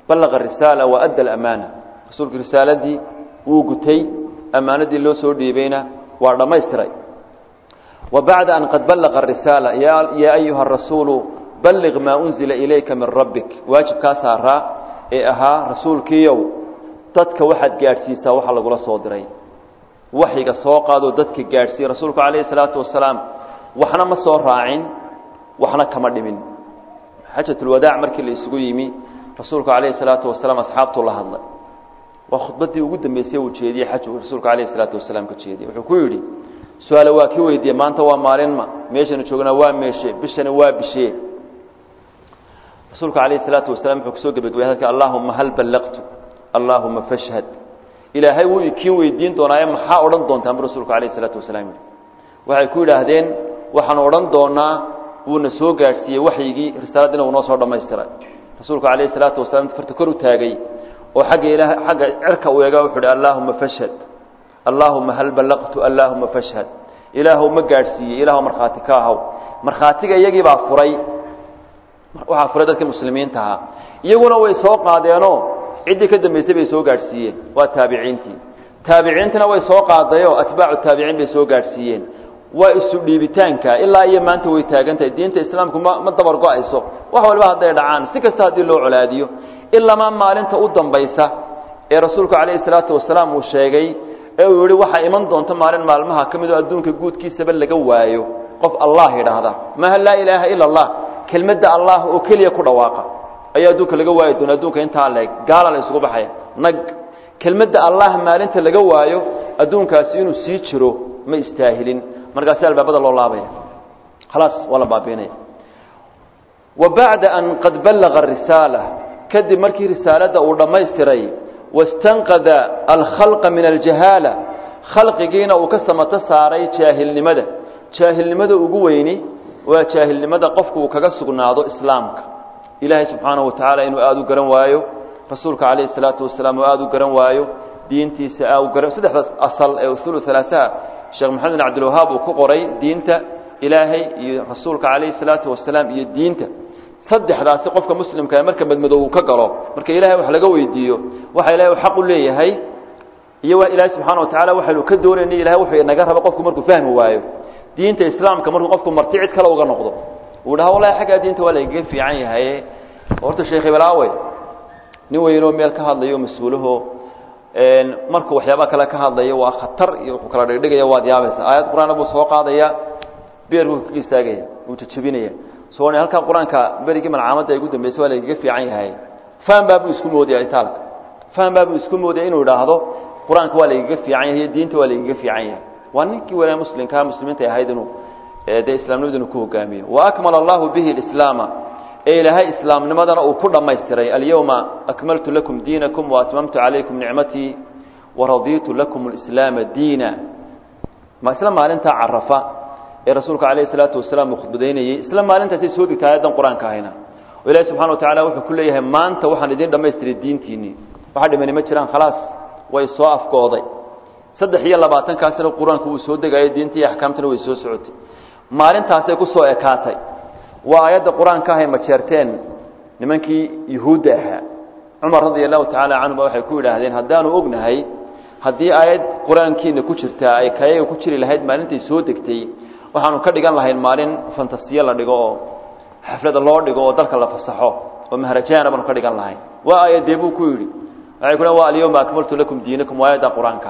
ballaqa risaala wa adda alamaana rasuulku risaaladii wuu gutay ammaanadii loo soo dhiibayna waa dhammaystiray wa bacda an qad ballaqa arisaala yaa ayuha arasuulu balliq maa unzila ilayka min rabbik waajibkaa saaraa ee ahaa rasuulkiiyow dadka waxaad gaadhsiisaa waxa lagula soo diray waxyiga soo qaadoo dadka gaadhsiiya rasuulku calayhi salaatu wasalaam waxna ma soo raacin waxna kama dhimin xajatulwadaac markii la isugu yimi rasuulku calayhi salaatu wasalaam asxaabtuu la hadlay waa khudbaddii ugu dambeysay uu jeediyey xaju rasuulku calayhi salaatu wasalaam ka jeediyey wuxuu ku yidhi su-aale waa kii weydiiyey maanta waa maalinma meeshanu joognaa waa meeshe bishana waa bishee rasuulku calayhi salaatu wasalaam wuxuu kusoo gebagabay hadalka allaahuma hal ballaqtu allaahuma fashhad ilaahay wuu ikiin weydiin doonaaye maxaa odhan doontaan bu rasuulku calayhi salaatu wasalaam yidhi waxay ku yidhaahdeen waxaanu odhan doonaa wuuna soo gaadhsiiyey waxyigii risaaladdiina wuu noo soo dhammaystiray rasuulku calayhi salaatu wasalaam farta kor u taagay oo xagga ilaah xagga cirka u eega wuxuu uhi allaahuma fashhad allaahuma hal ballaqtu allaahuma fashhad ilaahow ma gaadhsiiyey ilaahow markhaati ka ahaw markhaatiga iyagii baa furay waxaa furay dadkii muslimiinta ahaa iyaguna way soo qaadeenoo ciddii ka dambaysay bay soo gaadhsiiyeen waa taabiciintii taabiciintana way soo qaadayoo atbaacu taabiciin bay soo gaadhsiiyeen waa isu dhiibitaanka ilaa iyo maanta way taagan tahay diinta islaamku ma ma dabar go-ayso wax walba hadday dhacaan si kasta haddii loo colaadiyo ilamaa maalinta u dambaysa ee rasuulku calayhi salaatu wasalaam uu sheegay ee uu yihi waxaa iman doonta maalin maalmaha ka mid oo adduunka guudkiisaba laga waayo qof allah yidhaahda maaha laa ilaaha ila allah kelmadda allah oo keliya ku dhawaaqa ayaa adduunka laga waayi doona adduunka intaa leeg gaala la isugu baxaya nag kelmadda allah maalinta laga waayo adduunkaasi inuu sii jiro ma istaahilin markaasi albaabada loo laabaya khalaas waa la baabiinaya wa bacda an qad ballaqa arisaala kadib markii risaaladda uu dhammaystiray wastanqada alkhalqa min aljahaala khalqigiina uu ka samato saaray jaahilnimada jaahilnimada ugu weyni waa jaahilnimada qofku uu kaga sugnaado islaamka ilaahay subxaanahu wa tacaala inuu aada u garan waayo rasuulka calayhi salaatu wasalaam uu aada u garan waayo diintiisa aa u garan saddexdaas asal ee usuulu halaasaha sheekh maxamed bin cabdilwahaab uu ku qoray diinta ilaahay iyo rasuulka calayhi salaatu wasalaam iyo diinta saddexdaasi qofka muslimka ee marka madmadow uu ka galo marka ilahay wax laga weydiiyo waxa ilahay u xaq u leeyahay iyo waa ilaahay subxaana wa tacala waxaynu ka doonaynay ilahay wuxuu inaga raba qofku markuu fahmi waayo diinta islaamka markuu qofku marti cid kale uga noqdo uu dhaha wallahi xaggaa diinta waa lagaga fiican yahay horta sheekh ibalaawe nin weynoo meel ka hadlayo mas-uulaho markuu waxyaaba kale ka hadlayo waa khatar iyo wuxuu kala dhigdhigaya waad yaabaysa aayad qur-aana buu soo qaadaya beerkuu kaga istaagaya wuu jajabinaya so halkaa qur-aanka berigii malcaamadda ay ugu dambeysay waa lagaga fiican yahay faham baabuu isku moodaya itaalka faham baabuu isku moodaya inuu idhaahdo qur-aanka waa lagaga fiican yahay diinta waa lagaga fiican yahay waa ninkii walaa muslimkaa muslimiinta ahayd inuu dee islaamnimadu inuu ku hogaamiyo wa akmala allahu bihi alislaama ee ilaahay islaamnimadana uu ku dhammaystiray alyawma akmaltu lakum diinakum waatmamtu calaykum nicmatii waradiitu lakum alislaama diina ma isla maalintaa carafa ee rasuulka calayhi salaatu wasalaam uu khudbadaynayey isla maalintaasay soo degtay aayaddan qur-aanka ahayna oo ilahi subxana wa tacala wuxuu ku leeyahay maanta waxaan idiin dhammaystiray diintiinnii waxa dhimani ma jiraan khalaas way soo afkooday saddex iyo labaatankaasina qur-aanku wuu soo degayo diinta iyo axkaamtana way soo socotay maalintaasay ku soo ekaatay waa aayadda qur-aanka ahay majeerteen nimankii yuhuudda ahaa cumar radia allahu tacaala canhuma waxay ku yidhaahdeen haddaanu ognahay haddii aayad qur-aankiina ku jirtaa ay kayaga ku jiri lahayd maalintay soo degtay waxaanu ka dhigan lahayn maalin fantasiye la dhigo oo xaflada loo dhigo oo dalka la fasaxo oo mahrajaana baanu ka dhigan lahayn waa aayadee buu ku yidhi waxay ku wa alyawma akmaltu lakum diinakum waa aayadda qur-aanka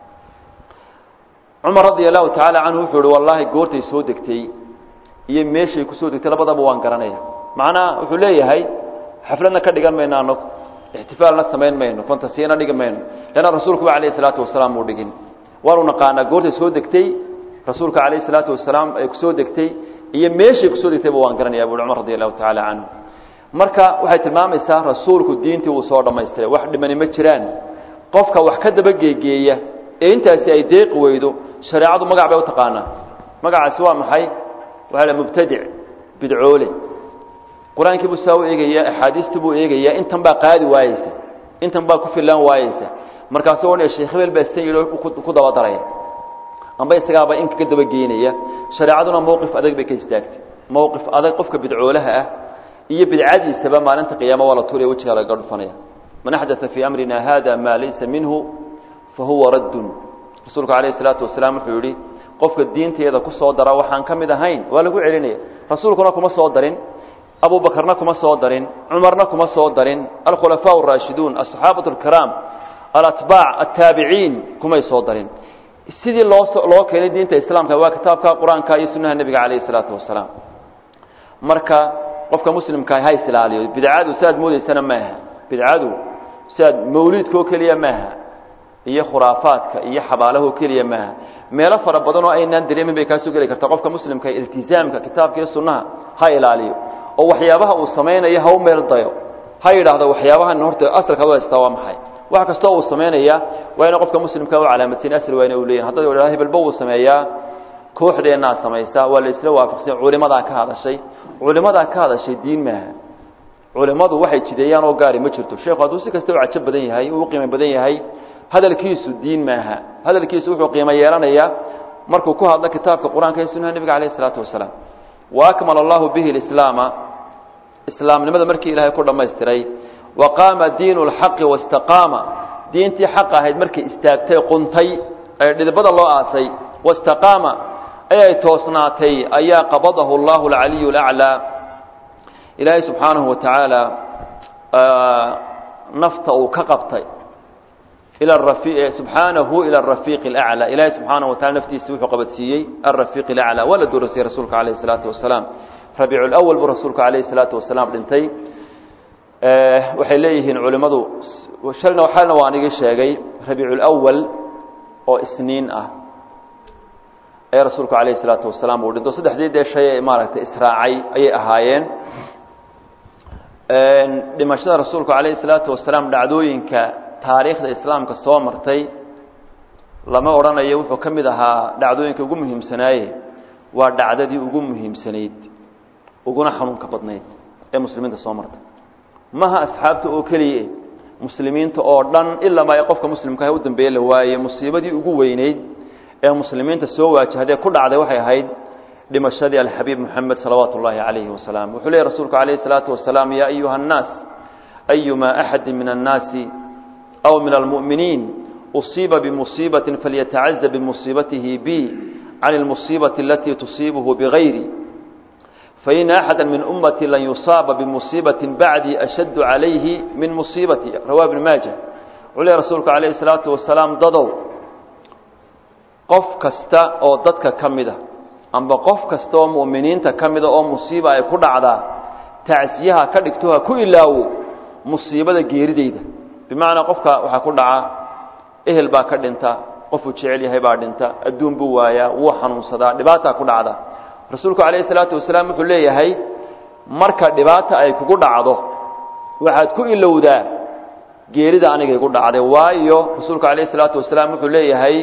cumar radia allahu tacaala canhu wuxuu ihi wallaahi goortay soo degtay iyo meeshay ku soo degtay labadaba waan garanaya macnaha wuxuu leeyahay xafladna ka dhigan mayno anagu ixtifaalna samayn mayno fantasiyana dhigi mayno leanna rasuulkuba calayhi salaatu wasalaam uu dhigin waanu naqaanaa goortay soo degtay rasuulka calayhi salaatu wasalaam ay ku soo degtay iyo meeshay kusoo degtayba waan garanaya buui cumar radi allahu tacaala canhu marka waxay tilmaamaysaa rasuulku diintii uu soo dhammaystiray wax dhimani ma jiraan qofka wax ka daba geegeeya ee intaasi ay deeqi weydo shareecadu magac bay u taqaanaa magacaasi waa maxay waxaa la mubtadic bidcoole qur-aankii buu saa u eegaya axaadiistii buu eegaya intan baa qaadi waayeysa intan baa ku fillaan waayeysa markaasu odhanaya sheekh hebel baa san yidhi ku daba daraya amba isagaaba inka ka daba geynaya shareecaduna mowqif adag bay ka istaagtay mowqif adag qofka bidcoolaha ah iyo bidcadiisaba maalinta qiyaama waa la tuuraya wejigaa lagaga dhufanaya man axdaa fii amrina hada maa laysa minhu fahuwa raddun rasuulku alayh salaatu wasalaam wuxuu yihi qofka diinteeda ku soo dara waxaan ka mid ahayn waa lagu celinaya rasuulkuna kuma soo darin abu bakrna kuma soo darin cumarna kuma soo darin alkhulafaa araashiduun asaxaabatu alkiraam alatbaac altaabiciin kumay soo darin sidii loo loo keenay diinta islaamka waa kitaabka qur-aanka iyo sunnaha nebiga calayhi salaatu wasalaam marka qofka muslimka ha isilaaliyo bidcadu siaad moodeysana maaha bidcadu siaad mawliidkao keliya maaha iyo khuraafaadka iyo xabaalahoo keliya maaha meelo fara badan oo aynaan dareemin bay kaasoo geli kartaa qofka muslimka iltizaamka kitaabka iyo sunnaha ha ilaaliyo oo waxyaabaha uu samaynayo ha u meel dayo ha yidhaahdo waxyaabahan horta asalka loo haystaa waa maxay wax kastoo uu samaynaya waa ina qofka muslimka u calaamadsiin asal waa ina u leeyahin haddad idhahdo hebelba uu sameeyaa kooxdeennaa samaysa waa la isla waafaqsan culimadaa ka hadashay culimadaa ka hadashay diin maaha culimmadu waxay jideeyaan oo gaari ma jirto sheekhu hadduu si kasta u cajo badan yahay uu qiimo badan yahay hadalkiisu diin maaha hadalkiisu wuxuu qiimo yeelanayaa markuu ku hadlo kitaabka qur-aanka iyo sunnaha nebiga calayh isalaatu wasalaam wa akmala allahu bihi lislaama islaamnimada markii ilaahay ku dhammaystiray wa qaama diinu lxaqi wastaqaama diintii xaq ahayd markay istaagtay quntay ee dhidibada loo aasay wastaqaama ayay toosnaatay ayaa qabadahu allahu alcaliyu alaclaa ilaahay subxaanahu wa tacaala nafta uu ka qabtay ila subxaanahu ila arafiiqi alaclaa ilaahay subxaanahu wa tacala naftiisa wuxuu qabadsiiyey alrafiiqi alaclaa waa la doorasiyey rasuulka calayhi salaatu wasalaam rabiicu lawal buu rasuulka calayhi salaatu wasalaam dhintay waxay leeyihiin culimmadu shalna xalna waan igi sheegay rabiicu lawal oo isniin ah ayaa rasuulku calayhi salaatu wasalaam uu dhinto saddexdii dee shay ee maaragtay israacay ayay ahaayeen dhimashada rasuulku calayhi salaatu wasalaam dhacdooyinka taariikhda islaamka soo martay lama odhanayo wuxuu ka mid ahaa dhacdooyinka ugu muhiimsanaaye waa dhacdadii ugu muhiimsanayd uguna xanuunka badnayd ee muslimiinta soo martay maha asxaabta oo keliya muslimiinta oo dhan ilaa ma ay qofka muslimkaah u dambeeye la waaye musiibadii ugu weyneyd ee muslimiinta soo waajahdee ku dhacday waxay ahayd dhimashadii alxabiib moxamed salawaatu ullaahi calayhi wasalaam wuxuu leeyay rasuulku calayhi salaatu wasalaam yaa ayuha annaas ayuma axadi min annaasi aw min almu'miniin usiiba bimusiibatin falyatacaza bimusiibatihi bi can almusiibati alatii tusiibuhu bigayri fain axada min ummati lan yusaaba bimusiibatin bacdii ashaddu calayhi min musiibati rawaa ibn maaja wuxuu leey rasuulku calayhi salaatu wasalaam dadow qof kasta oo dadka ka mida amba qof kasta oo mu'miniinta ka mida oo musiiba ay ku dhacdaa tacsiyaha ka dhigto ha ku ilaawo musiibada geerideyda bimacnaa qofka waxaa ku dhaca ehel baa ka dhinta qofuu jecel yahay baa dhinta adduun buu waayaa wuu xanuunsadaa dhibaataa ku dhacda rasuulku calayhi salaatu wasalaam wuxuu leeyahay marka dhibaata ay kugu dhacdo waxaad ku ilowdaa geerida aniga igu dhacday waayo rasuulku calayhi salaatu wasalaam wuxuu leeyahay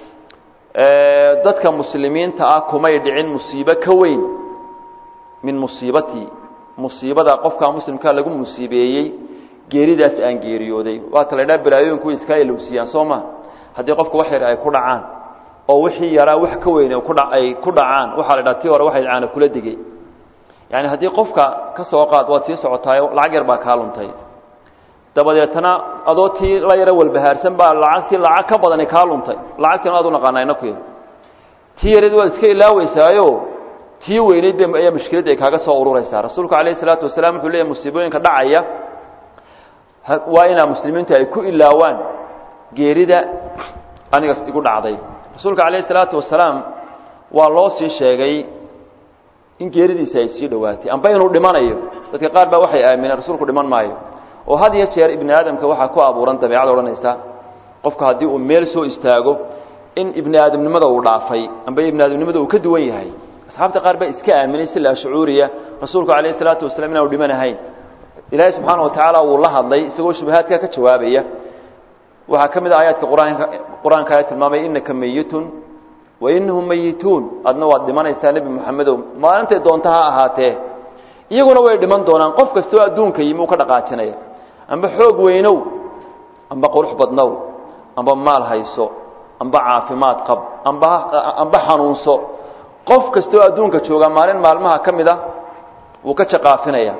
dadka muslimiinta ah kumay dhicin musiibo ka weyn min musiibatii musiibada qofkaa muslimkaa lagu musiibeeyey geeridaas aan geeriyooday waata la ydhaha balaayooyinku way iskaa ilowsiiyaan soo ma haddii qofka wax yar ay ku dhacaan oo wixii yaraa wax ka weyn ay ku dhacaan waxaa la dhaha tii hore waxay caana kula degey yaani haddii qofka ka soo qaad waad sii socotaayo lacag yar baa kaa luntay dabadeetana adoo tii la yaro walbahaarsan baa lacagtii lacag ka badani kaa luntay lacagtiina aad u naqaanaa inakuy tii yareed waad iska ilaaweysaayo tii weyneyd ba ayaa mushkiladda ay kaaga soo ururaysaa rasuulku calayhi salaatu wasalaam wuxuu leeyahy musiibooyinka dhacaya waa inaa muslimiintu ay ku ilaawaan geerida aniga igu dhacday rasuulka calayhi salaatu wasalaam waa loo sii sheegay in geeridiisa ay sii dhowaatay amba inuu dhimanayo dadka qaar baa waxay aamineen rasuulku dhiman maayo oo had iyo jeer ibni aadamka waxaa ku abuuran dabeecad odhanaysa qofka haddii uu meel soo istaago in ibni aadamnimada uu dhaafay amba ibni aadamnimada uu ka duwan yahay asxaabta qaar baa iska aaminay si laa shucuuriya rasuulku calayhi salaatu wasalaam inaanu dhimanahayn ilaahay subxaana wa tacaala wuu la hadlay isagoo shubahaadka ka jawaabaya waxaa ka mid a aayaadka qur-aanka qur-aanka ayaa tilmaamay innaka meyitun wa inahum meyituun adna waad dhimanaysaa nebi moxamedow maalintay doonta ha ahaatee iyaguna way dhiman doonaan qof kastoo adduunka yimi uu ka dhaqaajinaya amba xoog weynow amba qurux badnow amba maal hayso amba caafimaad qab amba amba xanuunso qof kastoo adduunka jooga maalin maalmaha ka mid a wuu ka jaqaafinaya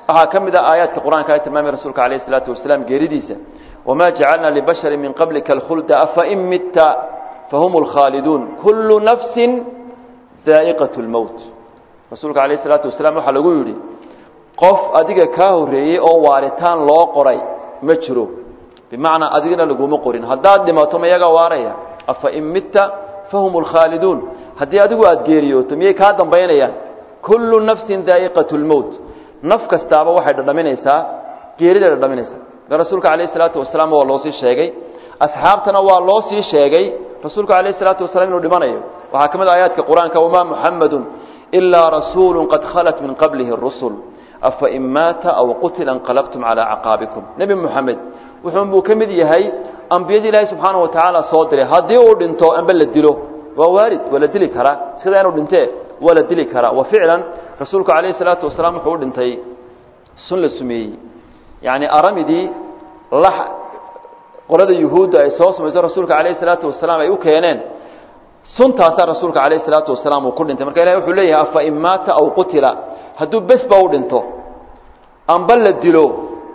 waxaa ka mid a aayaadka qur-aanka ay tilmaamay rasuulka alayh isalaatu wasalaam geeridiisa wamaa jacalna libashari min qablika alkhulda afain mitta fahum lkhaaliduun kullu nafsin daa'iqat lmowt rasuulka alayh isalaatu wasalaam waxaa lagu yidhi qof adiga kaa horreeyey oo waaritaan loo qoray ma jiro bimacnaa adigana laguma qorin haddaad dhimato ma yaga waaraya afain mitta fahum lkhaaliduun haddii adigu aada geeriyooto miyay kaa dambaynayaan kullu nafsin daa'iqat lmowt naf kastaaba waxay dhadhaminaysaa geeriday dhadhaminaysaa marka rasuulka alayh isalaatu wasalaam waa loo sii sheegay asxaabtana waa loo sii sheegay rasuulka alayh isalaatu wasalaam inuu dhimanayo waxaa ka mid a aayaadka qur-aanka wamaa muxamadun ilaa rasuulu qad khalat min qablihi rusul afain maata aw qutila inqalabtum calaa caqaabikum nebi moxamed wuxuunbuu ka mid yahay ambiyadii ilaahay subxaana wa tacaala soo diray haddii uu dhinto amba la dilo waa waarid waa la dili karaa sidaa inuu dhintee waa la dili karaa wa ficlan rasuulku calayhi salaatu wasalaam wuxuu u dhintay sun la sumeeyey yacni aramidii lax qolada yuhuudda ay soo sumayso rasuulka calayhi salaatu wasalaam ay u keeneen suntaasaa rasuulka calayhi salaatu wasalaam uu ku dhintay marka ilahi wuxuu leeyahay afa in maata aw qutila hadduu besba u dhinto amba la dilo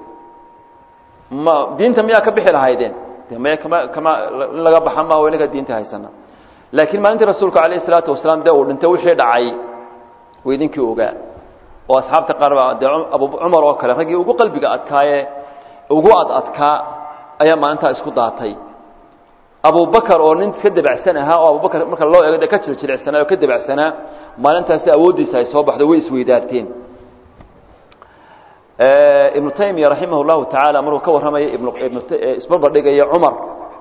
ma diinta miyaa ka bixi lahaydeen de maya kama kama in laga baxa maaha inaga diinta haysana laakiin maalintii rasuulka calayhi salaatu wasalaam dee uu dhintay wixii dhacay way idinkii ogaa oo asxaabta qaar baa dee abu cumar oo kale raggii ugu qalbiga adkaaye ugu ad adkaa ayaa maalintaa isku daatay abubakar oo nin ka debacsan ahaa oo abubakar marka loo eego dee ka jiljilcsanaa oo ka debacsanaa maalintaasi awooddiisa ay soo baxday way isweydaarteen ibnu taymiya raximah llahu tacaala markuu ka warramaya isbarbardhigaya cumar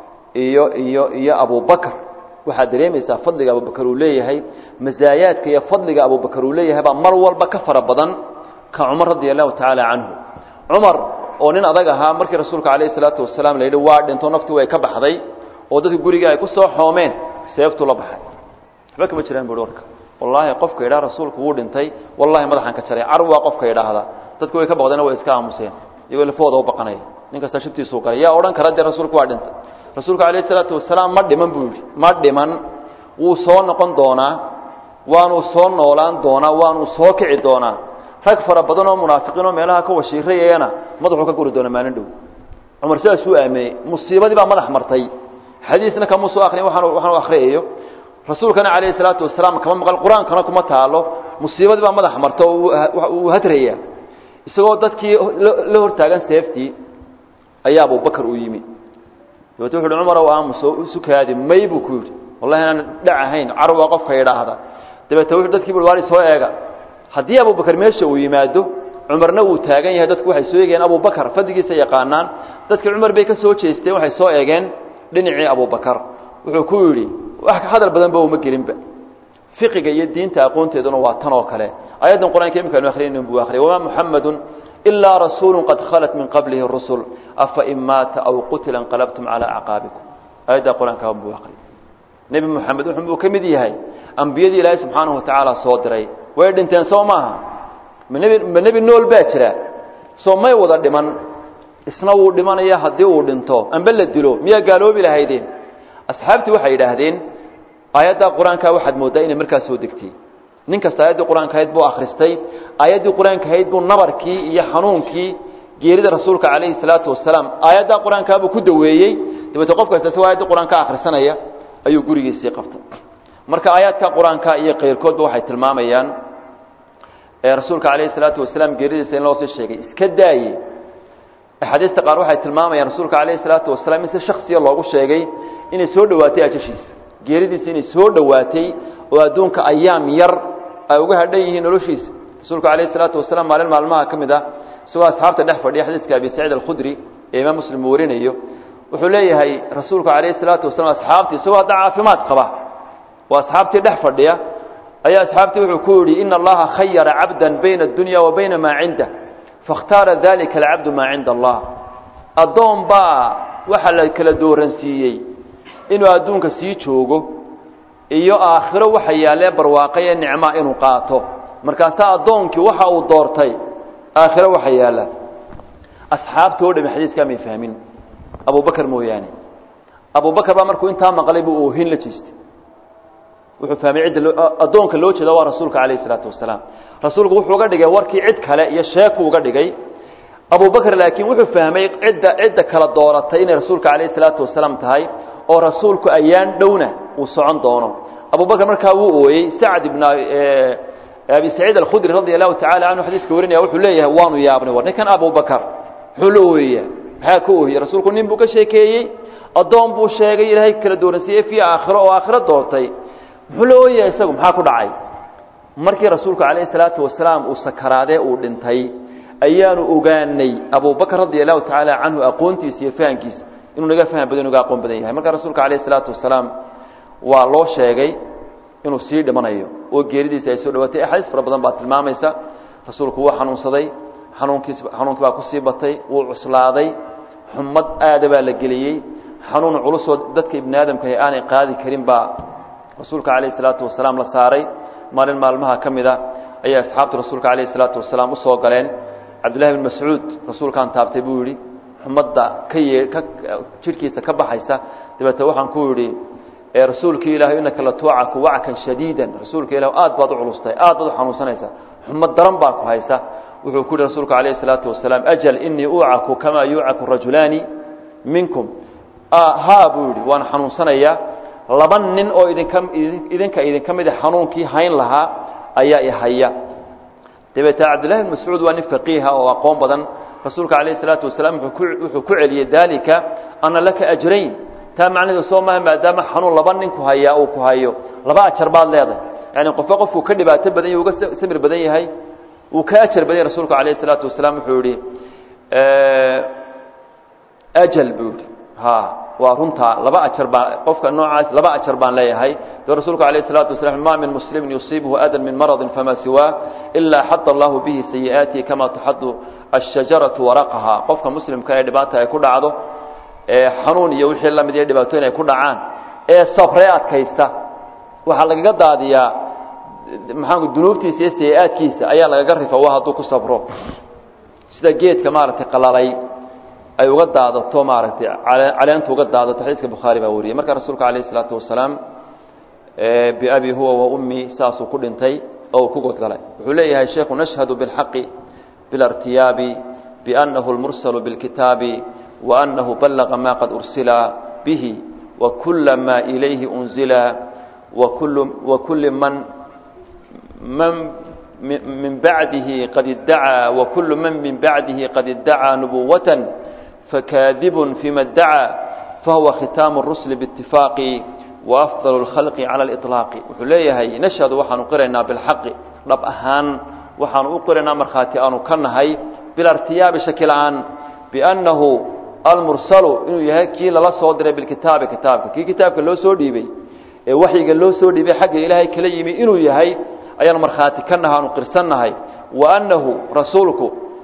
iyo iyo iyo abubakar waxaad dareemaysaa fadliga abubakar uu leeyahay masaayaadka iyo fadliga abubakar uu leeyahay baa mar walba ka fara badan ka cumar radia allahu tacaala canhu cumar oo nin adag ahaa markii rasuulka calayhi salaatu wasalaam la yidhi waa dhinto naftii way ka baxday oo dadka guriga ay ku soo xoomeen seeftuu la baxay waxba kama jiraan buhi warka wallaahi qofka yidhaha rasuulku wuu dhintay wallahi madaxaan ka jaray car waa qofka yidhaahda dadku way ka baqdeen way iska aamuseen iyagoo lafahooda u baqanaya nin kasta shibtiisuu galay yaa odhan kara dee rasuulku waa dhintay rasuulku calayhi salaatu wasalaam ma dhiman buu yidhi ma dhiman wuu soo noqon doonaa waanuu soo noolaan doonaa waanuu soo kici doonaa rag fara badan oo munaafiqiin oo meelaha ka washiirayayana madaxuu ka guri doona maalin dhow cumar sidaasuu aaminay musiibadii baa madax martay xadiisna kama soo akrin waxaan waxaan u akhriyayo rasuulkana calayhi salaatu wasalaam kama maqal qur-aankana kuma taalo musiibadii baa madax marta oo uu hadraya isagoo dadkii la hortaagan seeftii ayaa abubakar uu yimi dabeete wuxu uhi cumar ow aamuso sukaadi may buu ku yidhi wallahi inaan dhac ahayn carwa qofka idhaahda dabeete wuxuu dadkii bui waari soo eega haddii abubakar meesha uu yimaado cumarna uu taagan yahay dadku waxay soo eegeen abubakar fadligiisa yaqaanaan dadkii cumar bay ka soo jeesteen waxay soo eegeen dhinacii abubakar wuxuu ku yidhi wax hadal badanba uma gelinba fiqiga iyo diinta aqoonteeduna waa tan oo kale ayaddan qur-aanka imika anu akhriyaynin buu akhriyay wamaa muxamadun ilaa rasuulu qad khalat min qablihi rusul afa in maata aw qutila inqalabtum calaa acqaabikum ayaddaa qur-aanka buu akhriyay nebi moxamed wuxuu ka mid yahay ambiyadii ilaahay subxaanahu watacaala soo diray way dhinteen soo maaha ma nebi ma nebi nool baa jira soo may wada dhiman isna wuu dhimanaya haddii uu dhinto amba la dilo miyaa gaaloobi lahaydeen asxaabtii waxay yidhaahdeen aayaddaa qur-aankaa waxaad mooddaa inay markaa soo degtay nin kasta aayaddii qur-aanka ahayd buu akhristay aayaddii qur-aanka ahayd buu nabarkii iyo xanuunkii geerida rasuulka calayhi salaatu wasalaam aayaddaa qur-aankaa buu ku daweeyey dabeete qof kasta si aayaddii qur-aanka akhrisanaya ayuu gurigiisii qabtay marka aayaadka qur-aanka iyo keyrkoodba waxay tilmaamayaan rasuulka calayhi salaatu wasalaam geeridiisa in loo sii sheegay iska daaye axaadiista qaar waxay tilmaamayaan rasuulka calayhi salaatu wasalaam in si shaksiya loogu sheegay inay soo dhowaatay ajashiisa geeridiisa inay soo dhowaatay oo adduunka ayaam yar ay uga hadhan yihiin noloshiisa rasuulku calayhi salaatu wasalaam maalin maalmaha ka mid ah isagoo asxaabta dhex fadhiya xadiiska abi saciid alkhudri ee imaam muslim uu warinayo wuxuu leeyahay rasuulku calayhi salaatu wasalaam asxaabtii isagoo hadda caafimaad qaba waa asxaabtii dhex fadhiya ayaa asxaabtii wuxuu ku yidhi ina allaha khayara cabdan bayna addunya wa bayna maa cindah faاkhtaara dalika alcabdu maa cinda allah addoon baa waxa la kala dooransiiyey inuu adduunka sii joogo iyo aakhiro waxa yaallee barwaaqaye nicmaa inuu qaato markaasaa addoonkii waxa uu doortay aakhiro waxa yaalla asxaabta oo dhami xadiiskaa may fahmin abubakar mooyaane abubakar baa markuu intaa maqlay buu oohin la jeestay wuxuu fahmay cidda addoonka loo jeeda waa rasuulka calayhi salaatu wasalaam rasuulku wuxuu uga dhigay warkii cid kale iyo sheeku uga dhigay abubakr laakiin wuxuu fahmay cidda cidda kala dooratay inay rasuulka calayhi salaatu wasalaam tahay oo rasuulku ayaan dhowna uu socon doono abubakr markaa wuu ooyey sacd ibn abi saciid alkhudri radi allahu tacala canhu xadiiska warinaya wuxuu leeyahay waanu yaabnay war ninkan abubakar muxuu la ooyeya maxaa ka ooyey rasuulku nin buu ka sheekeeyey addoon buu sheegay ilaahay kala dooransiiyey fii aakhiro oo aakhiro doortay muxuu la ooyaya isagu maxaa ku dhacay markii rasuulku calayhi salaatu wasalaam uu sakaraadee uu dhintay ayaanu ogaanay abubakr radi allahu tacaala canhu aqoontiisa iyo fahamkiisa inuu naga faham badan naga aqoon badan yahay markaa rasuulka calayhi salaatu wasalaam waa loo sheegay inuu sii dhimanayo oo geeridiisa ay soo dhawaatay axaadiis fara badan baa tilmaamaysa rasuulku wuu xanuunsaday xanuunkiis xanuunkii baa kusii batay wuu cuslaaday xumad aada baa la geliyey xanuun culusoo dadka ibni aadamkahi aanay qaadi karin baa rasuulka calayhi salaatu wasalaam la saaray maalin maalmaha ka mid a ayay asxaabtu rasuulka calayhi salaatu wasalaam usoo galeen cabdullahi bin mascuud rasuulkaan taabtay buu yidhi xumadda ka yee ka jidhkiisa ka baxaysa dabeete waxaan ku yidhi rasuulkii ilahay inaka la tuucaku wackan shadiidan rasuulka ilah aad baad u culustay aad baad u xanuunsanaysaa xumad daran baa ku haysa wuxuu ku yihi rasuulku calayhi salaatu wasalaam ajal inii uucaku kamaa yuucaku rajulaani minkum haa buu yidhi waan xanuunsanayaa laba nin oo idinka idinka idinka mida xanuunkii hayn lahaa ayaa i haya dabeete cabdillahi bin mascuud waa nin faqiiha oo aqoon badan rasuulka calayhi salaatu wasalaam wuxuu ku celiyey dalika ana laka ajrayn taa macnaheedu soo maaha maadaama xanuun laba nin ku hayaa uu ku hayo laba ajar baad leedahay yani qofba qofkuu ka dhibaato badan yahy uga samir badan yahay uu ka ajar badan yahy rasuulku calayhi salaatu wasalaam wuxuu yihi ajal buu yihi ha waa runtaa laba ajar baan qofka noocaas laba ajar baan leeyahay de rasuulku alayh الsalatu wasalaam ma min muslimin yusiibhu adan min maradi fama siwaa ilaa xada allahu bihi sayi'aatihi kama taxadu الshajaraةu waraqaha qofka muslimka ee dhibaata ay ku dhacdo ee xanuun iyo wixii lamid iyo dhibaatooyin ay ku dhacaan ee sabree adkaysta waxaa lagaga daadiyaa maxaanku dunuubtiisa iyo sayi-aadkiisa ayaa lagaga rifa wa hadduu ku sabro sida geedka maaragtay qalalay ay uga daadato maaragtay caleentu uga daadato xadiiska bukhaari baa wariyey markaa rasuulka alayh الsalaatu wasalaam biabi huwa wa ummi saasuu ku dhintay oo uu ku godgalay wuxuu leeyahay sheikhu nashhadu biاlxaqi biاlartiyaabi biأnnahu اlmursalu biاlkitaabi waأnnahu ballaqa ma qad ursila bihi wakula ma ilayhi unzila wakuli man man min bacdihi qad iddacaa wakulu man min bacdihi qad iddacaa nubuwatan فكاذب فيما ادعى فهو ختام الرسل باتفاق وأفضل الخلق على الإطلاق وحليهي نشهد وحن قرنا بالحق رب أهان وحن قرنا مرخاتي أن كنهي بالارتياب شكل عن بأنه المرسل إنه يهكي للا صدر بالكتاب كتابك كي كتابك لو سودي بي وحي لو سودي بي حق إلهي كليمي إنه يهي أيان مرخاتي كنها نقرسنهي وأنه رسولك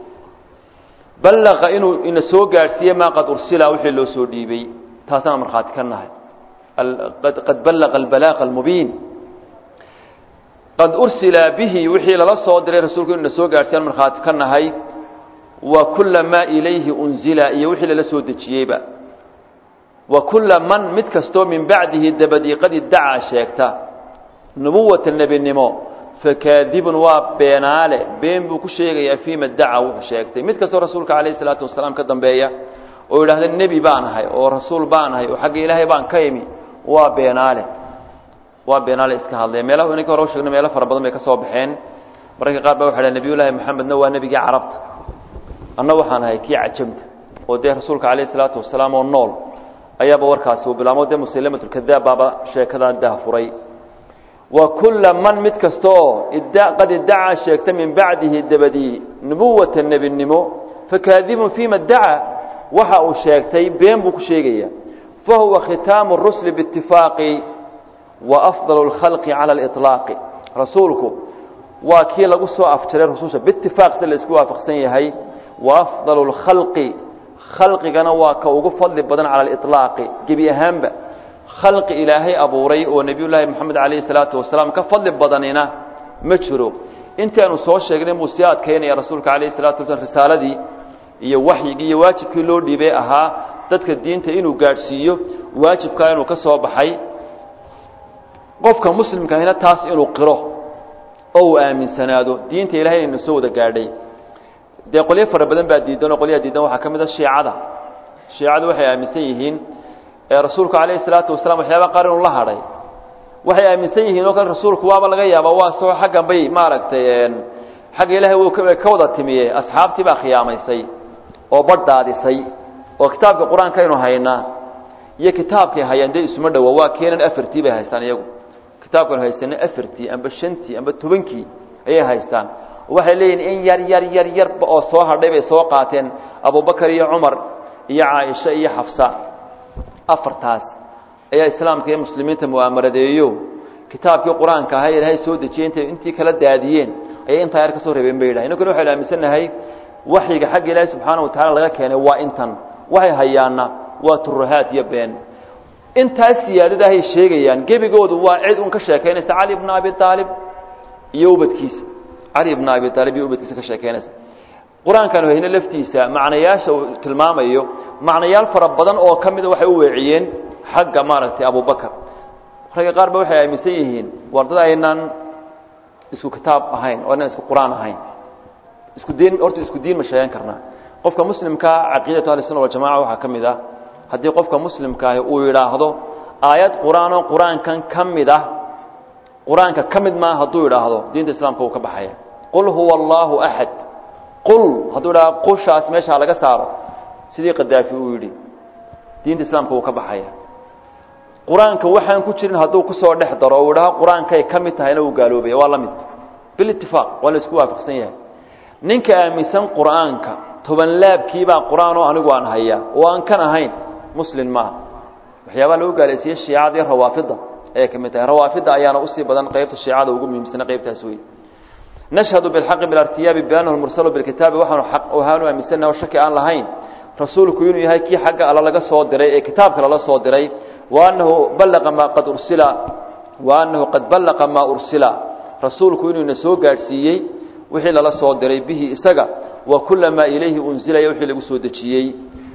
ballaqa inuu ina soo gaadhsiiye maa qad ursila wixii loo soo dhiibay taasaan markhaati ka nahay qad ballaqa albalaaqa almubiin qad ursila bihi wixii lala soo diray rasuulku inu ina soo gaadhsiiyaan markhaati ka nahay wa kula maa ilayhi unzila iyo wixii lala soo dejiyeyba wa kula man mid kastoo min bacdihi dabadii qad iddacaa sheegta nubuwata nebinimo fakaadibun waa beenaale been buu ku sheegayaa fiima daca wuxuu sheegtay mid kastoo rasuulka calayhi salaatu wasalaam ka dambeeya oo yidhaahda nebi baan ahay oo rasuul baan ahay oo xagga ilaahay baan ka imi waa beenaale waa beenaale iska hadlaya meelaha inanka hore u sheegna meelo fara badan bay ka soo baxeen mararka qaar baa waxa dhaha nebiyullaahi maxamedna waa nebigii carabta anna waxaan ahay kii cajamta oo dee rasuulka calayhi salaatu wasalaam oo nool ayaaba warkaasi uu bilaamo dee musaylamatulkadaab baaba sheekadaa dahfuray wa kula man mid kasta oo qad iddacaa sheegta min bacdihi dabadii nubuwata nebinimo fakaadibun fiima dacaa waxa uu sheegtay been buu ku sheegaya fahuwa khitaamu rusli biitifaaqi wa afdal اlkhalqi cala aliطlaaqi rasuulku waa kii lagu soo afjaray rususha biitifaaq si la isku waafaqsan yahay wa afdal اlkhalqi khalqigana waa ka ugu fadli badan cala aliطlaaqi gebi ahaanba khalqi ilaahay abuuray oo nebiyullaahi moxamed calayhi salaatu wasalaam ka fadli badanina ma jiro intaanu soo sheegnay buu sii adkaynaya rasuulka calayhi salatu wasalaam risaaladii iyo waxyigii iyo waajibkii loo dhiibay ahaa dadka diinta inuu gaadhsiiyo waajibkaa inuu ka soo baxay qofka muslimkaahina taas inuu qiro oo uu aaminsanaado diinta ilahay inaynu soo wada gaadhay dee qolyo fara badan baa diidan oo qolyaha diidan waxaa ka mid a shiicada shiicadu waxay aaminsan yihiin ee rasuulku calayhi salaatu wasalaam waxyaaba qaar inuu la hadhay waxay aaminsan yihiin oo kale rasuulku waaba laga yaaba waa soo xaggan bay maaragtay xagga ilaahay wuu ka wada timiye asxaabtii baa khiyaamaysay oo badhaadisay oo kitaabka qur-aanka aynu haynaa iyo kitaabkay hayaan dee isuma dhowa waa keenan afartii bay haystaan iyagu kitaabkanu haysana afartii amba shantii amba tobankii ayay haystaan waxay leeyihin in yar yar yar yarba oo soo hadhay bay soo qaateen abubakar iyo cumar iyo caaisha iyo xafsa afartaas ayaa islaamka iyo muslimiinta mu'aamaradeeyo kitaabkii qur-aanka ahaa ilaahay soo dejiyey intay intii kala daadiyeen ayay intaa yar ka soo reebeen bay yidhahay innaguna waxaynu aaminsannahay waxyiga xagga ilaahay subxaana wa tacala laga keenay waa intan waxay hayaanna waa turuhaad iyo been intaas siyaadadahay sheegayaan gebigoodu waa cid un ka sheekaynaysa cali bna abi aalib iyo ubadkiisa cali bna abi aalib iyo ubadkiisa ka sheekaynaysa qur-aankanu hayne laftiisa macnayaasha uu tilmaamayo macnayaal fara badan oo ka mida waxay u weeciyeen xagga maaragtay abubakar ragga qaar ba waxay aaminsan yihiin wardada aynaan isku kitaab ahayn oo aynaan isku qur-aan ahayn isku diin horta isku diin ma sheegan karnaa qofka muslimkaa caqiidatu ahlisuna waljamaca waxaa ka mid ah haddii qofka muslimkaahi uu yidhaahdo aayad qur-aanoo qur-aankan ka mid ah qur-aanka ka mid maa hadduu yidhaahdo diinta islaamka wuu ka baxaya qul huwa allaahu axad qul hadduu idhahdo qushaas meeshaa laga saaro sidii kadaafi uu yidhi diinta islaamka wuu ka baxaya qur-aanka waxaan ku jirin hadduu kusoo dhex daro uu idhaho qur-aankay ka mid tahayna wuu gaaloobaya waa la mid bilitifaaq waa la isku waafaqsan yahay ninka aaminsan qur-aanka toban laabkiibaa qur-aan oo anigu aan hayaa oo aan kan ahayn muslim maaha waxyaabaa lagu gaalaysiiyey shiicada iyo rawaafida ayay ka mid tahay rawaafida ayaana usii badan qaybta shiicada ugu muhiimsana qaybtaas wey nashhadu bilxaqi bilartiyaabi biannahu lmursalu bilkitaabi waxaanu aq ahaanu aaminsannaha oo shaki aan lahayn rasuulku inuu yahay kii xagga alla laga soo diray ee kitaabka lala soo diray wa annahu ballaqa maa qad ursila wa annahu qad ballaqa maa ursila rasuulku inuuna soo gaadhsiiyey wixii lala soo diray bihi isaga wa kula maa ilayhi unzilaya wixii lagu soo dejiyey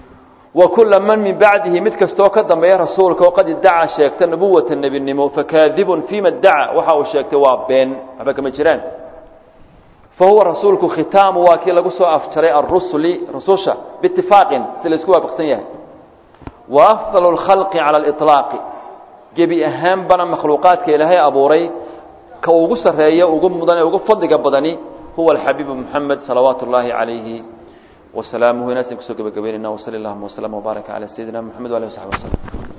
wa kula man min bacdihi mid kastoo ka dambeeya rasuulka oo qad iddacaa sheegta nubuwata nebinimo fakaadibun fiima iddaca waxa uu sheegtay waa been waxba kama jiraan fa huwa rasuulku khitaamu waa kii lagu soo afjaray arusuli rususha biitifaaqin si la isku waafaqsan yahay wa afdalu lkhalqi cala aliطlaaqi gebi ahaanbana makhluuqaadka ilaahay abuuray ka ugu sarreeya ugu mudan ee ugu fadliga badani huwa alxabiibu moxamed salawaatu اllaahi calayhi wasalaamuhu inaasan kusoo gebagabeynayna wsali allahuma wslama wbaaraka calaa sayidina moxamed wali w saxbi waslm